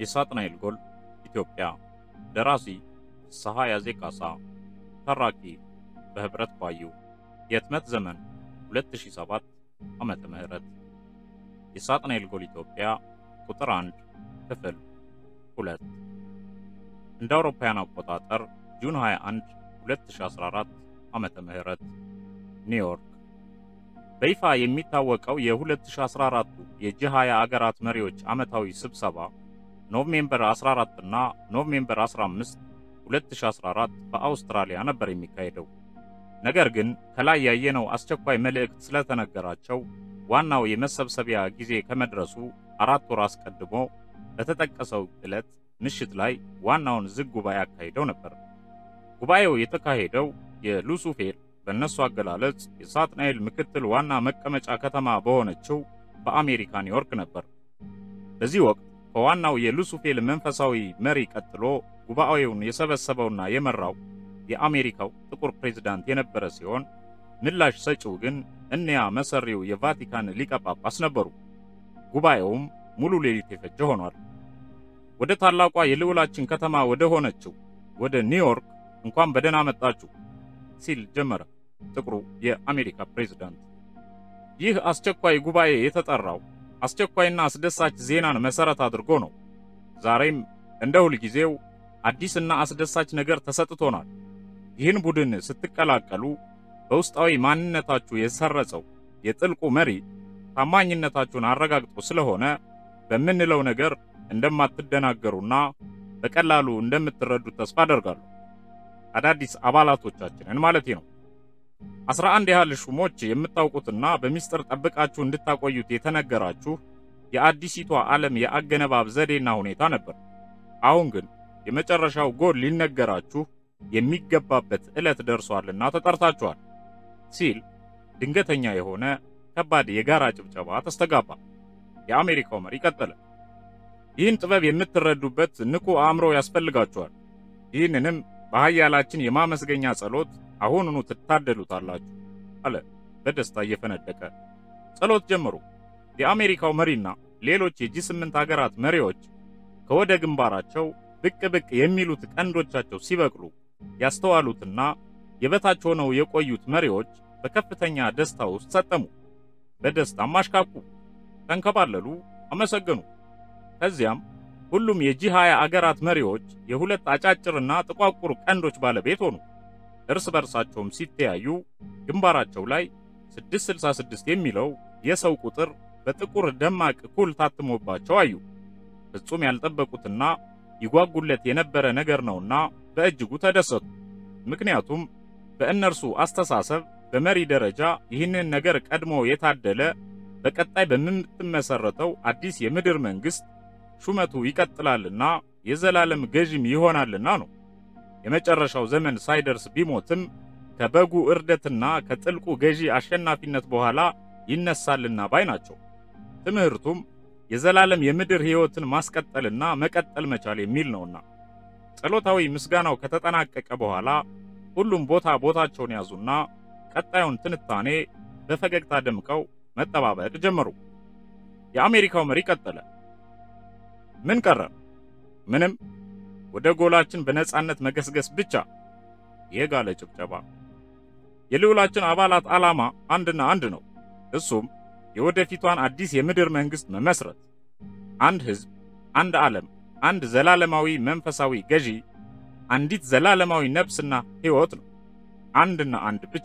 የሳጥናኤል ጎል ኢትዮጵያ። ደራሲ ፍስሐ ያዜ ካሳ፣ ተራኪ በህብረት ባዩ። የህትመት ዘመን 2007 ዓመተ ምህረት የሳጥናኤል ጎል ኢትዮጵያ ቁጥር 1 ክፍል 2 እንደ አውሮፓውያን አቆጣጠር ጁን 21 2014 ዓመተ ምህረት ኒውዮርክ በይፋ የሚታወቀው የ2014 የጂ 20 አገራት መሪዎች ዓመታዊ ስብሰባ ኖቬምበር 14 እና ኖቬምበር 15 2014 በአውስትራሊያ ነበር የሚካሄደው። ነገር ግን ከላይ ያየነው አስቸኳይ መልእክት ስለተነገራቸው ዋናው የመሰብሰቢያ ጊዜ ከመድረሱ አራት ወር አስቀድሞ በተጠቀሰው ዕለት ምሽት ላይ ዋናውን ዝግ ጉባኤ አካሂደው ነበር። ጉባኤው የተካሄደው የሉሱፌል በእነሱ አገላለጽ የሳጥናኤል ምክትል ዋና መቀመጫ ከተማ በሆነችው በአሜሪካ ኒውዮርክ ነበር። በዚህ ወቅት ከዋናው የሉሱፌል መንፈሳዊ መሪ ቀጥሎ ጉባኤውን የሰበሰበውና የመራው የአሜሪካው ጥቁር ፕሬዝዳንት የነበረ ሲሆን ምላሽ ሰጪው ግን እኒያ መሰሪው የቫቲካን ሊቀ ጳጳስ ነበሩ። ጉባኤውም ሙሉ ሌሊት የፈጀ ሆኗል። ወደ ታላቋ የልዑላችን ከተማ ወደ ሆነችው ወደ ኒውዮርክ እንኳን በደህና መጣችሁ ሲል ጀመረ ጥቁሩ የአሜሪካ ፕሬዝዳንት። ይህ አስቸኳይ ጉባኤ የተጠራው አስቸኳይና አስደሳች ዜናን መሰረት አድርጎ ነው። ዛሬም እንደ ሁልጊዜው አዲስና አስደሳች ነገር ተሰጥቶናል። ይህን ቡድን ስትቀላቀሉ በውስጣዊ ማንነታችሁ የሰረጸው የጥልቁ መሪ ታማኝነታችሁን አረጋግጦ ስለሆነ በምንለው ነገር እንደማትደናገሩና በቀላሉ እንደምትረዱት ተስፋ አደርጋለሁ። አዳዲስ አባላቶቻችንን ማለቴ ነው። አስራ አንድ ያህል ሹሞች የምታውቁትና በሚስጥር ጠብቃችሁ እንድታቆዩት የተነገራችሁ የአዲሲቷ ዓለም የአገነባብ ዘዴና ሁኔታ ነበር። አሁን ግን የመጨረሻው ጎል ሊነገራችሁ የሚገባበት ዕለት ደርሷልና ተጠርታችኋል ሲል ድንገተኛ የሆነ ከባድ የጋራ ጭብጨባ ተስተጋባ። የአሜሪካው መሪ ቀጠለ። ይህን ጥበብ የምትረዱበት ንቁ አእምሮ ያስፈልጋችኋል። ይህንንም በኃያላችን የማመስገኛ ጸሎት አሁኑኑ ትታደሉታላችሁ አለ በደስታ እየፈነደቀ። ጸሎት ጀመሩ። የአሜሪካው መሪና ሌሎች የጂ ስምንት አገራት መሪዎች ከወደ ግንባራቸው ብቅ ብቅ የሚሉት ቀንዶቻቸው ሲበቅሉ ያስተዋሉትና የበታች ሆነው የቆዩት መሪዎች በከፍተኛ ደስታ ውስጥ ሰጠሙ። በደስታም አሽካኩ፣ ተንከባለሉ፣ አመሰገኑ። ከዚያም ሁሉም የጂ 20 አገራት መሪዎች የሁለት አጫጭርና ጥቋቁር ቀንዶች ባለቤት ሆኑ። እርስ በርሳቸውም ሲተያዩ ግንባራቸው ላይ 666 የሚለው የሰው ቁጥር በጥቁር ደማቅ ኩል ታትሞባቸው አዩ። ፍጹም ያልጠበቁትና ይጓጉለት የነበረ ነገር ነውና በእጅጉ ተደሰቱ። ምክንያቱም በእነርሱ አስተሳሰብ በመሪ ደረጃ ይህንን ነገር ቀድሞ የታደለ በቀጣይ በምትመሰረተው አዲስ የምድር መንግስት ሹመቱ ይቀጥላልና የዘላለም ገዥም ይሆናልና ነው። የመጨረሻው ዘመን ሳይደርስ ቢሞትም ከበጉ እርደትና ከጥልቁ ገዢ አሸናፊነት በኋላ ይነሳልና ባይ ናቸው። ትምህርቱም የዘላለም የምድር ሕይወትን ማስቀጠልና መቀጠል መቻል የሚል ነውና። ጸሎታዊ ምስጋናው ከተጠናቀቀ በኋላ ሁሉም ቦታ ቦታቸውን ያዙና ቀጣዩን ትንታኔ በፈገግታ ደምቀው መጠባበቅ ጀመሩ። የአሜሪካው መሪ ቀጠለ። ምን ቀረ? ምንም። ወደ ጎላችን በነጻነት መገስገስ ብቻ። የጋለ ጭብጨባ። የልዑላችን አባላት ዓላማ አንድና አንድ ነው። እሱም የወደፊቷን አዲስ የምድር መንግስት መመስረት፣ አንድ ህዝብ፣ አንድ ዓለም፣ አንድ ዘላለማዊ መንፈሳዊ ገዢ፣ አንዲት ዘላለማዊ ነፍስና ሕይወት ነው። አንድና አንድ ብቻ።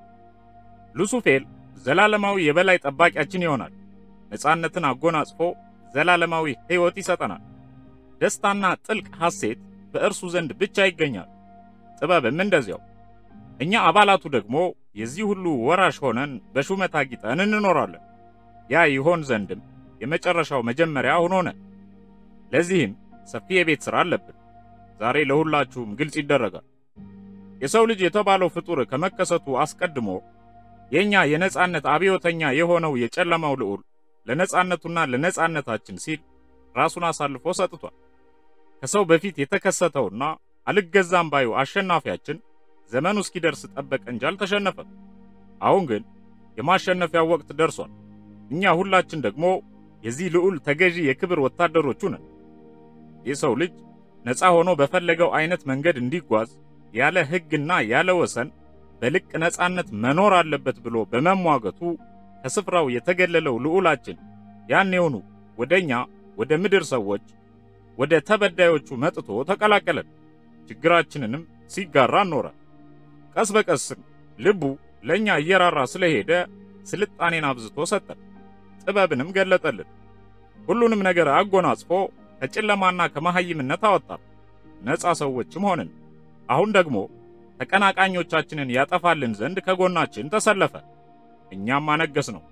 ሉሱፌል ዘላለማዊ የበላይ ጠባቂያችን ይሆናል። ነጻነትን አጎናጽፎ ዘላለማዊ ሕይወት ይሰጠናል። ደስታና ጥልቅ ሐሴት በእርሱ ዘንድ ብቻ ይገኛል። ጥበብም እንደዚያው። እኛ አባላቱ ደግሞ የዚህ ሁሉ ወራሽ ሆነን በሹመት አጊጠን እንኖራለን። ያ ይሆን ዘንድም የመጨረሻው መጀመሪያ አሁን ሆነ። ለዚህም ሰፊ የቤት ሥራ አለብን። ዛሬ ለሁላችሁም ግልጽ ይደረጋል። የሰው ልጅ የተባለው ፍጡር ከመከሰቱ አስቀድሞ የኛ የነጻነት አብዮተኛ የሆነው የጨለማው ልዑል ለነጻነቱና ለነጻነታችን ሲል ራሱን አሳልፎ ሰጥቷል። ከሰው በፊት የተከሰተውና አልገዛም ባዩ አሸናፊያችን ዘመኑ እስኪደርስ ጠበቀ እንጂ አልተሸነፈም። አሁን ግን የማሸነፊያው ወቅት ደርሷል። እኛ ሁላችን ደግሞ የዚህ ልዑል ተገዢ የክብር ወታደሮቹ ነን። የሰው ልጅ ነፃ ሆኖ በፈለገው አይነት መንገድ እንዲጓዝ ያለ ሕግና ያለ ወሰን በልቅ ነፃነት መኖር አለበት ብሎ በመሟገቱ ከስፍራው የተገለለው ልዑላችን ያኔውኑ ወደኛ ወደ ምድር ሰዎች ወደ ተበዳዮቹ መጥቶ ተቀላቀለን። ችግራችንንም ሲጋራ ኖረ። ቀስ በቀስም ልቡ ለኛ እየራራ ስለሄደ ስልጣኔን አብዝቶ ሰጠን፣ ጥበብንም ገለጠልን። ሁሉንም ነገር አጎናጽፎ ከጨለማና ከመሐይምነት አወጣን። ነፃ ሰዎችም ሆንን። አሁን ደግሞ ተቀናቃኞቻችንን ያጠፋልን ዘንድ ከጎናችን ተሰለፈ። እኛም አነገስ ነው፣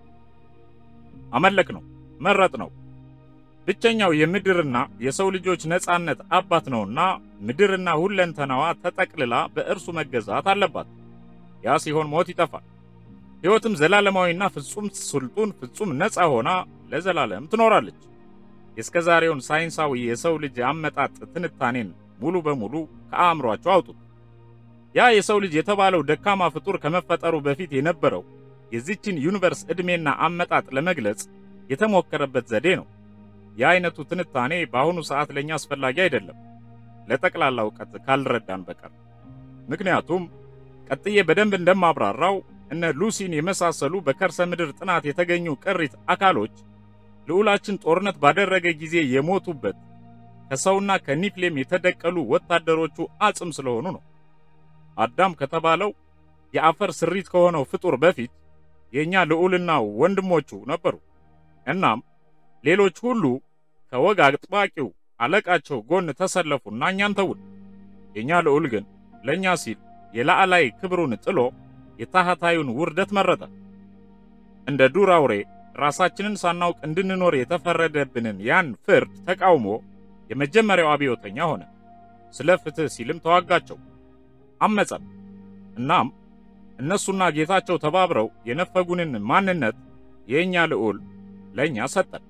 አመለክ ነው፣ መረጥ ነው። ብቸኛው የምድርና የሰው ልጆች ነፃነት አባት ነውና ምድርና ሁለንተናዋ ተጠቅልላ በእርሱ መገዛት አለባት። ያ ሲሆን ሞት ይጠፋል፣ ሕይወትም ዘላለማዊና ፍጹም ስልጡን ፍጹም ነፃ ሆና ለዘላለም ትኖራለች። የእስከ ዛሬውን ሳይንሳዊ የሰው ልጅ አመጣጥ ትንታኔን ሙሉ በሙሉ ከአእምሯቸው አውጡት። ያ የሰው ልጅ የተባለው ደካማ ፍጡር ከመፈጠሩ በፊት የነበረው የዚችን ዩኒቨርስ ዕድሜና አመጣጥ ለመግለጽ የተሞከረበት ዘዴ ነው። የአይነቱ ትንታኔ በአሁኑ ሰዓት ለኛ አስፈላጊ አይደለም፣ ለጠቅላላ እውቀት ካልረዳን በቀር። ምክንያቱም ቀጥዬ በደንብ እንደማብራራው እነ ሉሲን የመሳሰሉ በከርሰ ምድር ጥናት የተገኙ ቅሪት አካሎች ልዑላችን ጦርነት ባደረገ ጊዜ የሞቱበት ከሰውና ከኒፍሌም የተደቀሉ ወታደሮቹ አጽም ስለሆኑ ነው። አዳም ከተባለው የአፈር ስሪት ከሆነው ፍጡር በፊት የእኛ ልዑልና ወንድሞቹ ነበሩ። እናም ሌሎች ሁሉ ከወግ አጥባቂው አለቃቸው ጎን ተሰለፉና እኛን ተውን። የእኛ ልዑል ግን ለእኛ ሲል የላዕላይ ክብሩን ጥሎ የታህታዩን ውርደት መረጠ። እንደ ዱር አውሬ ራሳችንን ሳናውቅ እንድንኖር የተፈረደብንን ያን ፍርድ ተቃውሞ የመጀመሪያው አብዮተኛ ሆነ። ስለ ፍትሕ ሲልም ተዋጋቸው፣ አመፀም። እናም እነሱና ጌታቸው ተባብረው የነፈጉንን ማንነት የእኛ ልዑል ለእኛ ሰጠን።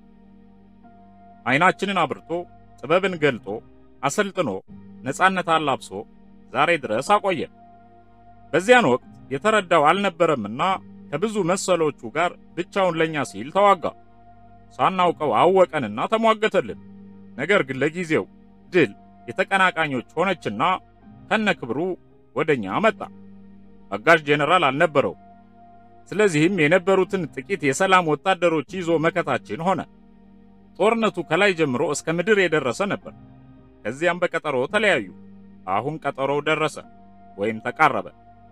ዓይናችንን አብርቶ ጥበብን ገልጦ አሰልጥኖ ነፃነት አላብሶ ዛሬ ድረስ አቆየን። በዚያን ወቅት የተረዳው አልነበረምና ከብዙ መሰሎቹ ጋር ብቻውን ለኛ ሲል ተዋጋ። ሳናውቀው አወቀንና ተሟገተልን። ነገር ግን ለጊዜው ድል የተቀናቃኞች ሆነችና ከነክብሩ ወደኛ መጣ። አጋዥ ጄኔራል አልነበረው። ስለዚህም የነበሩትን ጥቂት የሰላም ወታደሮች ይዞ መከታችን ሆነ። ጦርነቱ ከላይ ጀምሮ እስከ ምድር የደረሰ ነበር። ከዚያም በቀጠሮ ተለያዩ። አሁን ቀጠሮው ደረሰ ወይም ተቃረበ።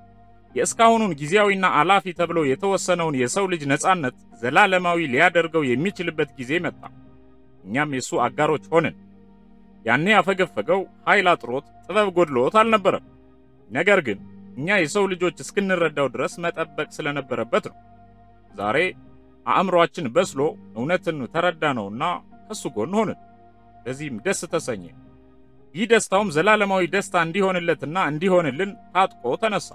የእስካሁኑን ጊዜያዊና አላፊ ተብሎ የተወሰነውን የሰው ልጅ ነፃነት ዘላለማዊ ሊያደርገው የሚችልበት ጊዜ መጣ። እኛም የሱ አጋሮች ሆንን። ያኔ ያፈገፈገው ኃይል አጥሮት ጥበብ ጎድሎት አልነበረም። ነገር ግን እኛ የሰው ልጆች እስክንረዳው ድረስ መጠበቅ ስለነበረበት ነው። ዛሬ አእምሮአችን በስሎ እውነትን ተረዳነውና ከሱ ጎን ሆንን። በዚህም ደስ ተሰኘ። ይህ ደስታውም ዘላለማዊ ደስታ እንዲሆንለትና እንዲሆንልን ታጥቆ ተነሳ።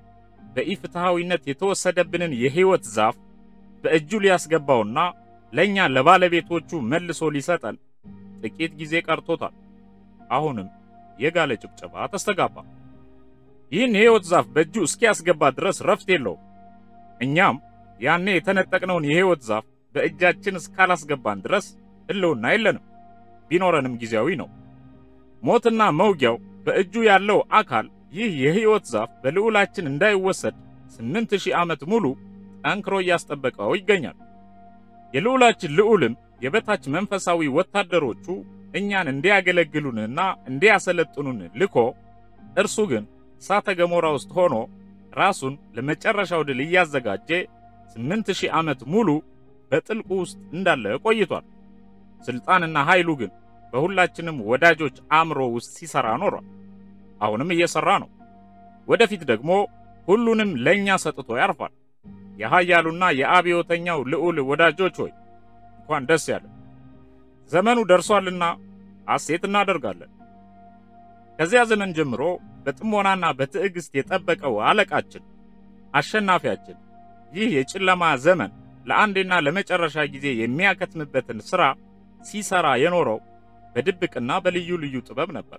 በኢፍትሐዊነት የተወሰደብንን የሕይወት ዛፍ በእጁ ሊያስገባውና ለእኛ ለባለቤቶቹ መልሶ ሊሰጠን ጥቂት ጊዜ ቀርቶታል። አሁንም የጋለ ጭብጨባ ተስተጋባ። ይህን የሕይወት ዛፍ በእጁ እስኪያስገባ ድረስ ረፍት የለውም። እኛም ያኔ የተነጠቅነውን የሕይወት ዛፍ በእጃችን እስካላስገባን ድረስ ሕልውና የለንም። ቢኖረንም ጊዜያዊ ነው። ሞትና መውጊያው በእጁ ያለው አካል ይህ የሕይወት ዛፍ በልዑላችን እንዳይወሰድ ስምንት ሺህ ዓመት ሙሉ ጠንክሮ እያስጠበቀው ይገኛል። የልዑላችን ልዑልም የበታች መንፈሳዊ ወታደሮቹ እኛን እንዲያገለግሉንና እንዲያሰለጥኑን ልኮ እርሱ ግን እሳተ ገሞራ ውስጥ ሆኖ ራሱን ለመጨረሻው ድል እያዘጋጀ ስምንት ሺህ ዓመት ሙሉ በጥልቁ ውስጥ እንዳለ ቆይቷል። ስልጣንና ኃይሉ ግን በሁላችንም ወዳጆች አእምሮ ውስጥ ሲሰራ ኖሯል። አሁንም እየሰራ ነው። ወደፊት ደግሞ ሁሉንም ለኛ ሰጥቶ ያርፋል። የኃያሉና የአብዮተኛው ልዑል ወዳጆች ሆይ እንኳን ደስ ያለ። ዘመኑ ደርሷልና ሐሴት እናደርጋለን። ከዚያ ዘመን ጀምሮ በጥሞናና በትዕግስት የጠበቀው አለቃችን አሸናፊያችን ይህ የጨለማ ዘመን ለአንዴና ለመጨረሻ ጊዜ የሚያከትምበትን ሥራ ሲሰራ የኖረው በድብቅና በልዩ ልዩ ጥበብ ነበር።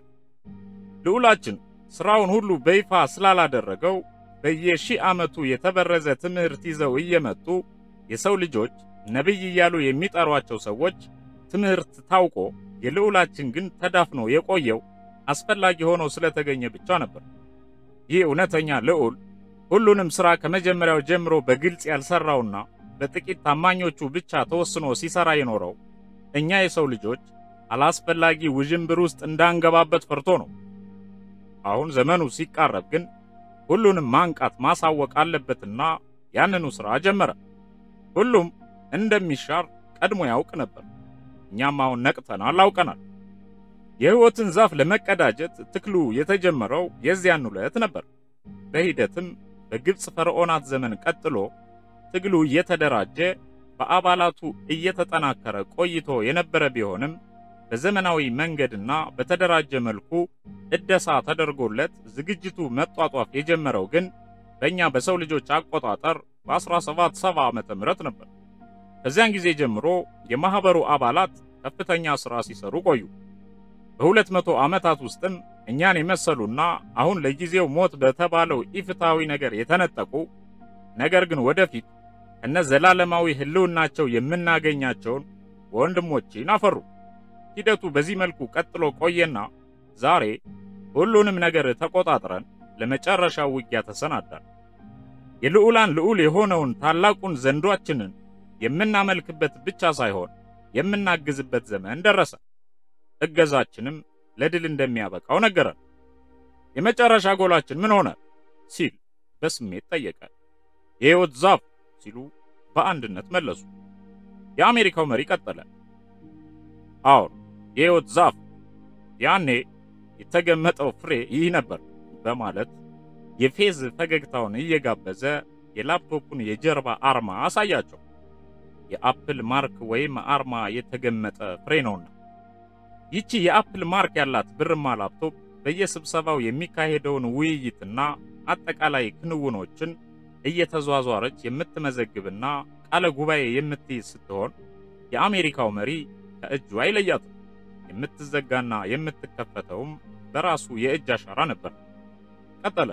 ልዑላችን ሥራውን ሁሉ በይፋ ስላላደረገው በየሺህ ዓመቱ የተበረዘ ትምህርት ይዘው እየመጡ የሰው ልጆች ነቢይ እያሉ የሚጠሯቸው ሰዎች ትምህርት ታውቆ የልዑላችን ግን ተዳፍኖ የቆየው አስፈላጊ ሆኖ ስለተገኘ ብቻ ነበር። ይህ እውነተኛ ልዑል ሁሉንም ሥራ ከመጀመሪያው ጀምሮ በግልጽ ያልሰራውና በጥቂት ታማኞቹ ብቻ ተወስኖ ሲሰራ የኖረው እኛ የሰው ልጆች አላስፈላጊ ውዥንብር ውስጥ እንዳንገባበት ፈርቶ ነው። አሁን ዘመኑ ሲቃረብ ግን ሁሉንም ማንቃት ማሳወቅ አለበትና ያንኑ ሥራ ጀመረ። ሁሉም እንደሚሻር ቀድሞ ያውቅ ነበር። እኛም አሁን ነቅተናል፣ አውቀናል። የሕይወትን ዛፍ ለመቀዳጀት ትክሉ የተጀመረው የዚያን ዕለት ነበር። በሂደትም በግብፅ ፈርዖናት ዘመን ቀጥሎ ትግሉ እየተደራጀ በአባላቱ እየተጠናከረ ቆይቶ የነበረ ቢሆንም በዘመናዊ መንገድና በተደራጀ መልኩ እደሳ ተደርጎለት ዝግጅቱ መጧጧፍ የጀመረው ግን በእኛ በሰው ልጆች አቆጣጠር በ1770 ዓመተ ምህረት ነበር። ከዚያን ጊዜ ጀምሮ የማህበሩ አባላት ከፍተኛ ሥራ ሲሰሩ ቆዩ። በሁለት መቶ ዓመታት ውስጥም እኛን የመሰሉና አሁን ለጊዜው ሞት በተባለው ኢፍትሐዊ ነገር የተነጠቁ ነገር ግን ወደፊት ከነ ዘላለማዊ ሕልውናቸው የምናገኛቸውን ወንድሞችን አፈሩ። ሂደቱ በዚህ መልኩ ቀጥሎ ቆየና ዛሬ ሁሉንም ነገር ተቆጣጥረን ለመጨረሻው ውጊያ ተሰናዳን። የልዑላን ልዑል የሆነውን ታላቁን ዘንዷችንን የምናመልክበት ብቻ ሳይሆን የምናግዝበት ዘመን ደረሰ። እገዛችንም ለድል እንደሚያበቃው ነገረን። የመጨረሻ ጎላችን ምን ሆነ ሲል በስሜት ጠየቀ። የሕይወት ዛፍ ሲሉ በአንድነት መለሱ። የአሜሪካው መሪ ቀጠለ። አዎን የሕይወት ዛፍ፣ ያኔ የተገመጠው ፍሬ ይህ ነበር በማለት የፌዝ ፈገግታውን እየጋበዘ የላፕቶፑን የጀርባ አርማ አሳያቸው። የአፕል ማርክ ወይም አርማ የተገመጠ ፍሬ ነውና። ይቺ የአፕል ማርክ ያላት ብርማ ላፕቶፕ በየስብሰባው የሚካሄደውን ውይይትና አጠቃላይ ክንውኖችን እየተዟዟረች የምትመዘግብና ቃለ ጉባኤ የምትይዝ ስትሆን የአሜሪካው መሪ ከእጁ አይለያትም። የምትዘጋና የምትከፈተውም በራሱ የእጅ አሻራ ነበር። ቀጠለ።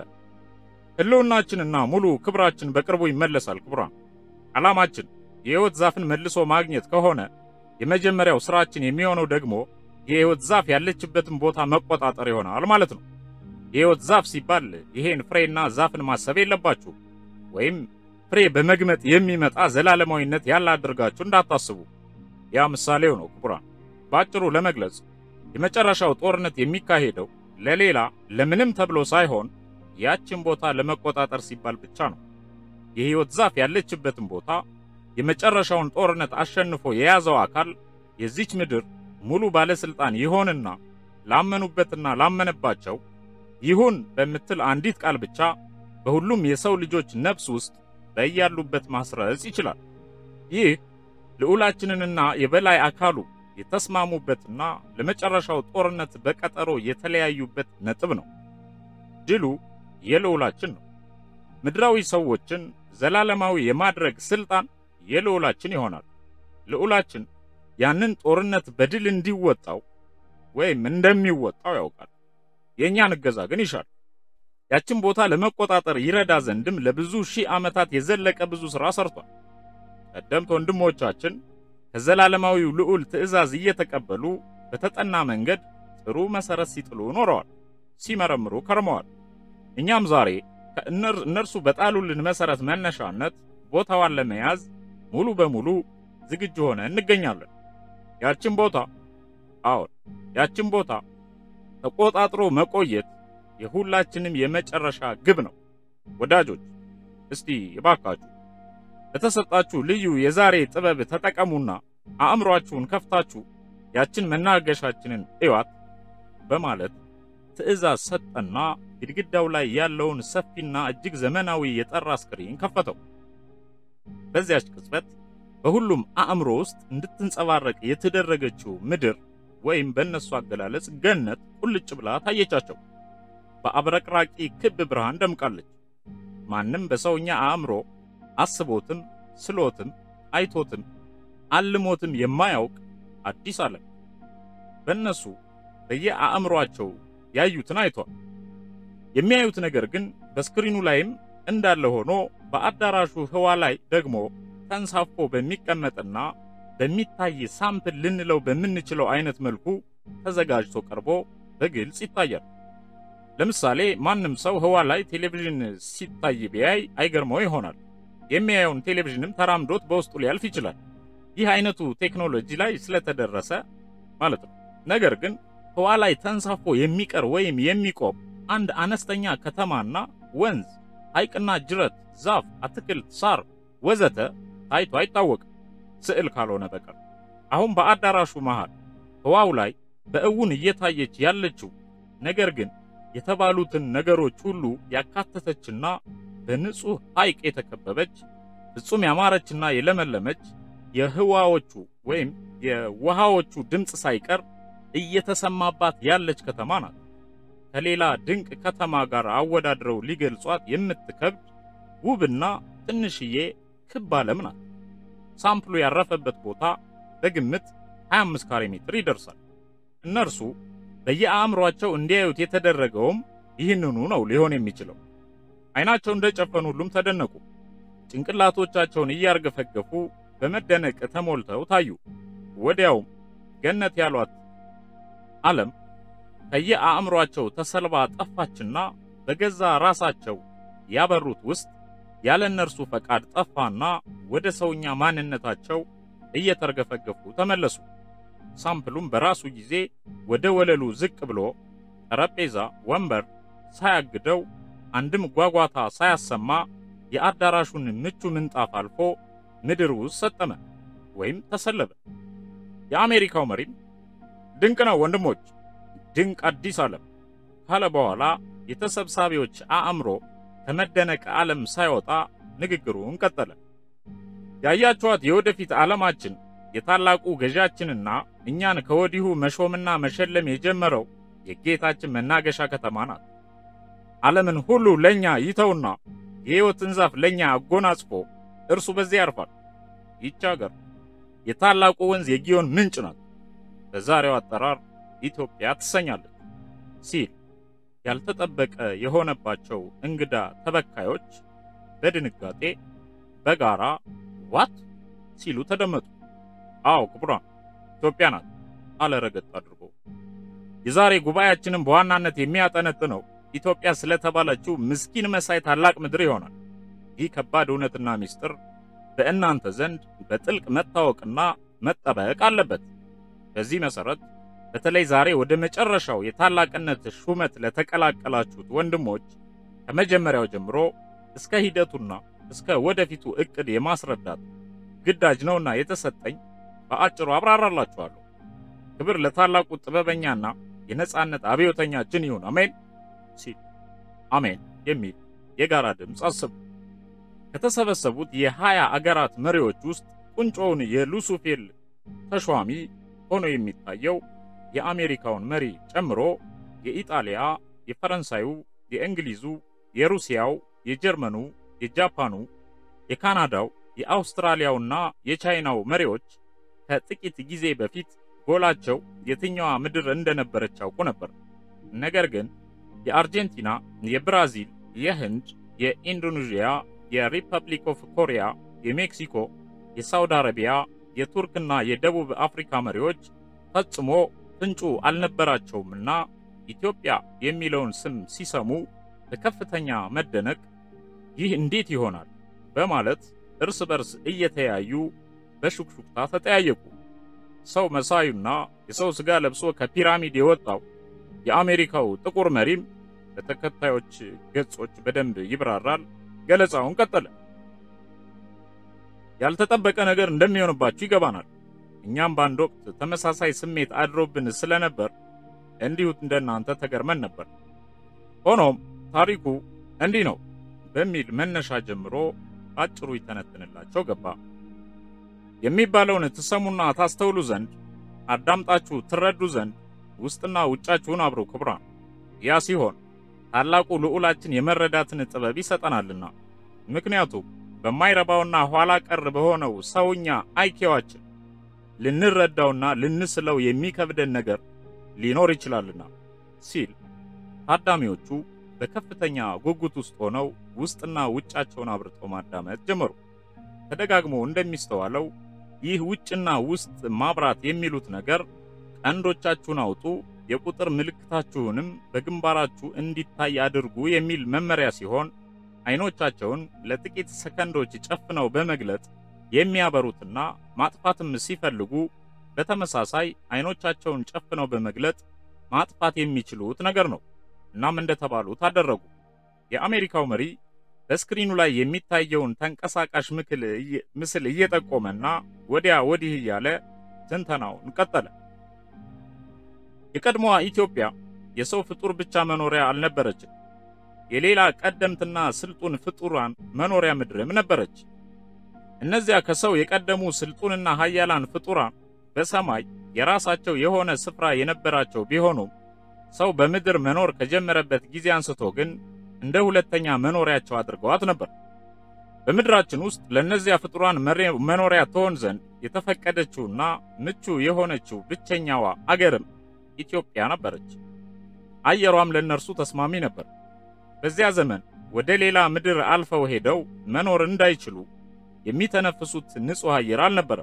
ሕልውናችንና ሙሉ ክብራችን በቅርቡ ይመለሳል። ክቡራን፣ ዓላማችን የሕይወት ዛፍን መልሶ ማግኘት ከሆነ የመጀመሪያው ስራችን የሚሆነው ደግሞ የሕይወት ዛፍ ያለችበትን ቦታ መቆጣጠር ይሆናል ማለት ነው። የሕይወት ዛፍ ሲባል ይሄን ፍሬና ዛፍን ማሰብ የለባችሁ ወይም ፍሬ በመግመጥ የሚመጣ ዘላለማዊነት ያለ አድርጋችሁ እንዳታስቡ። ያ ምሳሌው ነው ክቡራን። በአጭሩ ለመግለጽ የመጨረሻው ጦርነት የሚካሄደው ለሌላ ለምንም ተብሎ ሳይሆን ያችን ቦታ ለመቆጣጠር ሲባል ብቻ ነው። የሕይወት ዛፍ ያለችበትን ቦታ የመጨረሻውን ጦርነት አሸንፎ የያዘው አካል የዚች ምድር ሙሉ ባለስልጣን ይሆንና ላመኑበትና ላመነባቸው ይሁን በምትል አንዲት ቃል ብቻ በሁሉም የሰው ልጆች ነፍስ ውስጥ በያሉበት ማስረጽ ይችላል። ይህ ልዑላችንንና የበላይ አካሉ የተስማሙበትና ለመጨረሻው ጦርነት በቀጠሮ የተለያዩበት ነጥብ ነው። ድሉ የልዑላችን ነው። ምድራዊ ሰዎችን ዘላለማዊ የማድረግ ስልጣን የልዑላችን ይሆናል። ልዑላችን ያንን ጦርነት በድል እንዲወጣው ወይም እንደሚወጣው ያውቃል። የእኛን እገዛ ግን ይሻል። ያችን ቦታ ለመቆጣጠር ይረዳ ዘንድም ለብዙ ሺህ ዓመታት የዘለቀ ብዙ ሥራ ሰርቷል። ቀደምት ወንድሞቻችን ከዘላለማዊው ልዑል ትእዛዝ እየተቀበሉ በተጠና መንገድ ጥሩ መሠረት ሲጥሉ ኖረዋል፣ ሲመረምሩ ከርመዋል። እኛም ዛሬ እነርሱ በጣሉልን መሠረት መነሻነት ቦታዋን ለመያዝ ሙሉ በሙሉ ዝግጁ ሆነ እንገኛለን። ያችን ቦታ አዎን፣ ያችን ቦታ ተቆጣጥሮ መቆየት የሁላችንም የመጨረሻ ግብ ነው። ወዳጆች፣ እስቲ እባካችሁ በተሰጣችሁ ልዩ የዛሬ ጥበብ ተጠቀሙና አእምሯችሁን ከፍታችሁ ያችን መናገሻችንን እዩዋት በማለት ትዕዛዝ ሰጠና ግድግዳው ላይ ያለውን ሰፊና እጅግ ዘመናዊ የጠራ ስክሪን ከፈተው። በዚያች ቅጽበት በሁሉም አእምሮ ውስጥ እንድትንጸባረቅ የተደረገችው ምድር ወይም በእነሱ አገላለጽ ገነት ቁልጭ ብላ ታየቻቸው። በአብረቅራቂ ክብ ብርሃን ደምቃለች። ማንም በሰውኛ አእምሮ አስቦትም ስሎትም አይቶትም አልሞትም የማያውቅ አዲስ ዓለም በእነሱ በየአእምሯቸው ያዩትን አይቷል። የሚያዩት ነገር ግን በስክሪኑ ላይም እንዳለ ሆኖ በአዳራሹ ህዋ ላይ ደግሞ ተንሳፎ በሚቀመጥና በሚታይ ሳምፕል ልንለው በምንችለው አይነት መልኩ ተዘጋጅቶ ቀርቦ በግልጽ ይታያል። ለምሳሌ ማንም ሰው ህዋ ላይ ቴሌቪዥን ሲታይ ቢያይ አይገርመው ይሆናል። የሚያየውን ቴሌቪዥንም ተራምዶት በውስጡ ሊያልፍ ይችላል። ይህ አይነቱ ቴክኖሎጂ ላይ ስለተደረሰ ማለት ነው። ነገር ግን ህዋ ላይ ተንሳፎ የሚቀር ወይም የሚቆም አንድ አነስተኛ ከተማና ወንዝ፣ ሐይቅና ጅረት፣ ዛፍ፣ አትክልት፣ ሳር ወዘተ ታይቶ አይታወቅም ስዕል ካልሆነ በቀር። አሁን በአዳራሹ መሃል ህዋው ላይ በእውን እየታየች ያለችው ነገር ግን የተባሉትን ነገሮች ሁሉ ያካተተችና በንጹህ ሐይቅ የተከበበች ፍጹም ያማረችና የለመለመች የህዋዎቹ ወይም የውሃዎቹ ድምፅ ሳይቀር እየተሰማባት ያለች ከተማ ናት። ከሌላ ድንቅ ከተማ ጋር አወዳድረው ሊገልጿት የምትከብድ ውብና ትንሽዬ ክብ ዓለም ናት። ሳምፕሉ ያረፈበት ቦታ በግምት 25 ካሬ ሜትር ይደርሳል። እነርሱ በየአእምሯቸው እንዲያዩት የተደረገውም ይህንኑ ነው ሊሆን የሚችለው። አይናቸው እንደጨፈኑ ሁሉም ተደነቁ። ጭንቅላቶቻቸውን እያርገፈገፉ በመደነቅ ተሞልተው ታዩ። ወዲያውም ገነት ያሏት ዓለም ከየአእምሯቸው ተሰልባ ጠፋችና በገዛ ራሳቸው ያበሩት ውስጥ ያለ እነርሱ ፈቃድ ጠፋና ወደ ሰውኛ ማንነታቸው እየተርገፈገፉ ተመለሱ። ሳምፕሉም በራሱ ጊዜ ወደ ወለሉ ዝቅ ብሎ ጠረጴዛ፣ ወንበር ሳያግደው አንድም ጓጓታ ሳያሰማ የአዳራሹን ምቹ ምንጣፍ አልፎ ምድር ውስጥ ሰጠመ ወይም ተሰለበ። የአሜሪካው መሪም ድንቅ ነው ወንድሞች፣ ድንቅ አዲስ ዓለም ካለ በኋላ የተሰብሳቢዎች አእምሮ ከመደነቅ ዓለም ሳይወጣ ንግግሩን ቀጠለ። ያያችኋት የወደፊት ዓለማችን የታላቁ ገዣችንና እኛን ከወዲሁ መሾምና መሸለም የጀመረው የጌታችን መናገሻ ከተማ ናት። ዓለምን ሁሉ ለኛ ይተውና የሕይወትን ዛፍ ለኛ አጎናጽፎ እርሱ በዚያ ያርፋል። ይህች አገር የታላቁ ወንዝ የጊዮን ምንጭ ናት። በዛሬው አጠራር ኢትዮጵያ ትሰኛለች ሲል ያልተጠበቀ የሆነባቸው እንግዳ ተበካዮች በድንጋጤ በጋራ ዋት ሲሉ ተደመጡ። አዎ ክቡራን ኢትዮጵያ ናት አለ ረገጥ አድርጎ። የዛሬ ጉባኤያችንን በዋናነት የሚያጠነጥነው ኢትዮጵያ ስለተባለችው ምስኪን መሳይ ታላቅ ምድር ይሆናል። ይህ ከባድ እውነትና ምስጢር በእናንተ ዘንድ በጥልቅ መታወቅና መጠበቅ አለበት። በዚህ መሰረት በተለይ ዛሬ ወደ መጨረሻው የታላቅነት ሹመት ለተቀላቀላችሁት ወንድሞች ከመጀመሪያው ጀምሮ እስከ ሂደቱና እስከ ወደፊቱ እቅድ የማስረዳት ግዳጅ ነውና የተሰጠኝ በአጭሩ አብራራላችኋለሁ። ክብር ለታላቁ ጥበበኛና የነጻነት አብዮተኛችን ይሁን አሜን ሲል አሜን የሚል የጋራ ድምፅ አሰቡ። ከተሰበሰቡት የሀያ አገራት መሪዎች ውስጥ ቁንጮውን የሉሱፌል ተሿሚ ሆኖ የሚታየው የአሜሪካውን መሪ ጨምሮ የኢጣሊያ፣ የፈረንሳዩ፣ የእንግሊዙ፣ የሩሲያው፣ የጀርመኑ፣ የጃፓኑ፣ የካናዳው፣ የአውስትራሊያውና የቻይናው መሪዎች ከጥቂት ጊዜ በፊት ጎላቸው የትኛዋ ምድር እንደነበረች ያውቁ ነበር። ነገር ግን የአርጀንቲና፣ የብራዚል፣ የህንድ፣ የኢንዶኔዥያ፣ የሪፐብሊክ ኦፍ ኮሪያ፣ የሜክሲኮ፣ የሳውዲ አረቢያ፣ የቱርክና የደቡብ አፍሪካ መሪዎች ፈጽሞ ፍንጩ አልነበራቸውምና ኢትዮጵያ የሚለውን ስም ሲሰሙ በከፍተኛ መደነቅ ይህ እንዴት ይሆናል በማለት እርስ በርስ እየተያዩ በሹክሹክታ ተጠያየቁ። ሰው መሳዩና የሰው ሥጋ ለብሶ ከፒራሚድ የወጣው የአሜሪካው ጥቁር መሪም በተከታዮች ገጾች በደንብ ይብራራል። ገለጻውን ቀጠለ። ያልተጠበቀ ነገር እንደሚሆንባችሁ ይገባናል። እኛም በአንድ ወቅት ተመሳሳይ ስሜት አድሮብን ስለነበር እንዲሁ እንደናንተ ተገርመን ነበር። ሆኖም ታሪኩ እንዲህ ነው በሚል መነሻ ጀምሮ አጭሩ ይተነትንላቸው ገባ። የሚባለውን ትሰሙና ታስተውሉ ዘንድ አዳምጣችሁ ትረዱ ዘንድ ውስጥና ውጫችሁን አብሩ ክቡራን። ያ ሲሆን ታላቁ ልዑላችን የመረዳትን ጥበብ ይሰጠናልና። ምክንያቱም በማይረባውና ኋላ ቀር በሆነው ሰውኛ አይኪዋችን ልንረዳውና ልንስለው የሚከብደን ነገር ሊኖር ይችላልና ሲል ታዳሚዎቹ በከፍተኛ ጉጉት ውስጥ ሆነው ውስጥና ውጫቸውን አብርተው ማዳመጥ ጀመሩ። ተደጋግሞ እንደሚስተዋለው ይህ ውጭና ውስጥ ማብራት የሚሉት ነገር ቀንዶቻችሁን አውጡ፣ የቁጥር ምልክታችሁንም በግንባራችሁ እንዲታይ አድርጉ የሚል መመሪያ ሲሆን አይኖቻቸውን ለጥቂት ሰከንዶች ጨፍነው በመግለጥ የሚያበሩትና ማጥፋትም ሲፈልጉ በተመሳሳይ አይኖቻቸውን ጨፍነው በመግለጥ ማጥፋት የሚችሉት ነገር ነው። እናም እንደተባሉት አደረጉ። የአሜሪካው መሪ በስክሪኑ ላይ የሚታየውን ተንቀሳቃሽ ምስል እየጠቆመና ወዲያ ወዲህ እያለ ትንተናውን ቀጠለ። የቀድሞዋ ኢትዮጵያ የሰው ፍጡር ብቻ መኖሪያ አልነበረችም። የሌላ ቀደምትና ስልጡን ፍጡራን መኖሪያ ምድርም ነበረች። እነዚያ ከሰው የቀደሙ ስልጡንና ኃያላን ፍጡራን በሰማይ የራሳቸው የሆነ ስፍራ የነበራቸው ቢሆኑም ሰው በምድር መኖር ከጀመረበት ጊዜ አንስቶ ግን እንደ ሁለተኛ መኖሪያቸው አድርገዋት ነበር። በምድራችን ውስጥ ለእነዚያ ፍጡራን መኖሪያ ትሆን ዘንድ የተፈቀደችውና ምቹ የሆነችው ብቸኛዋ አገርም ኢትዮጵያ ነበረች። አየሯም ለእነርሱ ተስማሚ ነበር። በዚያ ዘመን ወደ ሌላ ምድር አልፈው ሄደው መኖር እንዳይችሉ የሚተነፍሱት ንጹሕ አየር አልነበረም።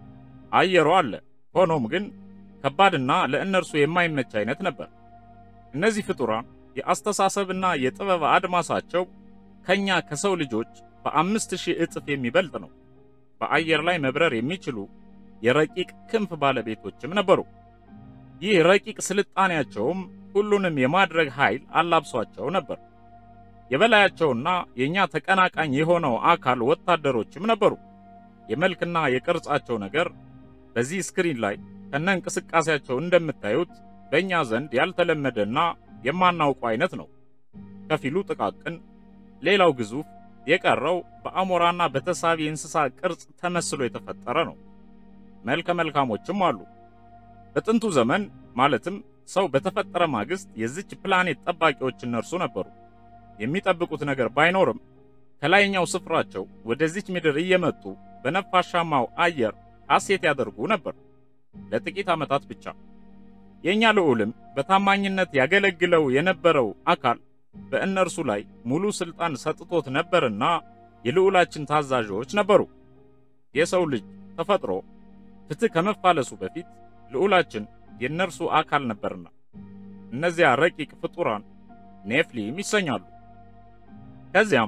አየሩ አለ፣ ሆኖም ግን ከባድና ለእነርሱ የማይመች አይነት ነበር። እነዚህ ፍጡራን የአስተሳሰብና የጥበብ አድማሳቸው ከኛ ከሰው ልጆች በአምስት ሺህ እጥፍ የሚበልጥ ነው። በአየር ላይ መብረር የሚችሉ የረቂቅ ክንፍ ባለቤቶችም ነበሩ። ይህ ረቂቅ ስልጣኔያቸውም ሁሉንም የማድረግ ኃይል አላብሷቸው ነበር። የበላያቸውና የእኛ ተቀናቃኝ የሆነው አካል ወታደሮችም ነበሩ። የመልክና የቅርጻቸው ነገር በዚህ ስክሪን ላይ ከነ እንቅስቃሴያቸው እንደምታዩት በእኛ ዘንድ ያልተለመደና የማናውቀው አይነት ነው። ከፊሉ ጥቃቅን፣ ሌላው ግዙፍ፣ የቀረው በአሞራና በተሳቢ እንስሳ ቅርጽ ተመስሎ የተፈጠረ ነው። መልከ መልካሞችም አሉ። በጥንቱ ዘመን ማለትም ሰው በተፈጠረ ማግስት የዚች ፕላኔት ጠባቂዎች እነርሱ ነበሩ። የሚጠብቁት ነገር ባይኖርም ከላይኛው ስፍራቸው ወደዚች ምድር እየመጡ በነፋሻማው አየር ሐሴት ያደርጉ ነበር፣ ለጥቂት ዓመታት ብቻ። የእኛ ልዑልም በታማኝነት ያገለግለው የነበረው አካል በእነርሱ ላይ ሙሉ ሥልጣን ሰጥቶት ነበርና የልዑላችን ታዛዦች ነበሩ። የሰው ልጅ ተፈጥሮ ፍትሕ ከመፋለሱ በፊት ልዑላችን የእነርሱ አካል ነበርና እነዚያ ረቂቅ ፍጡራን ኔፍሊም ይሰኛሉ። ከዚያም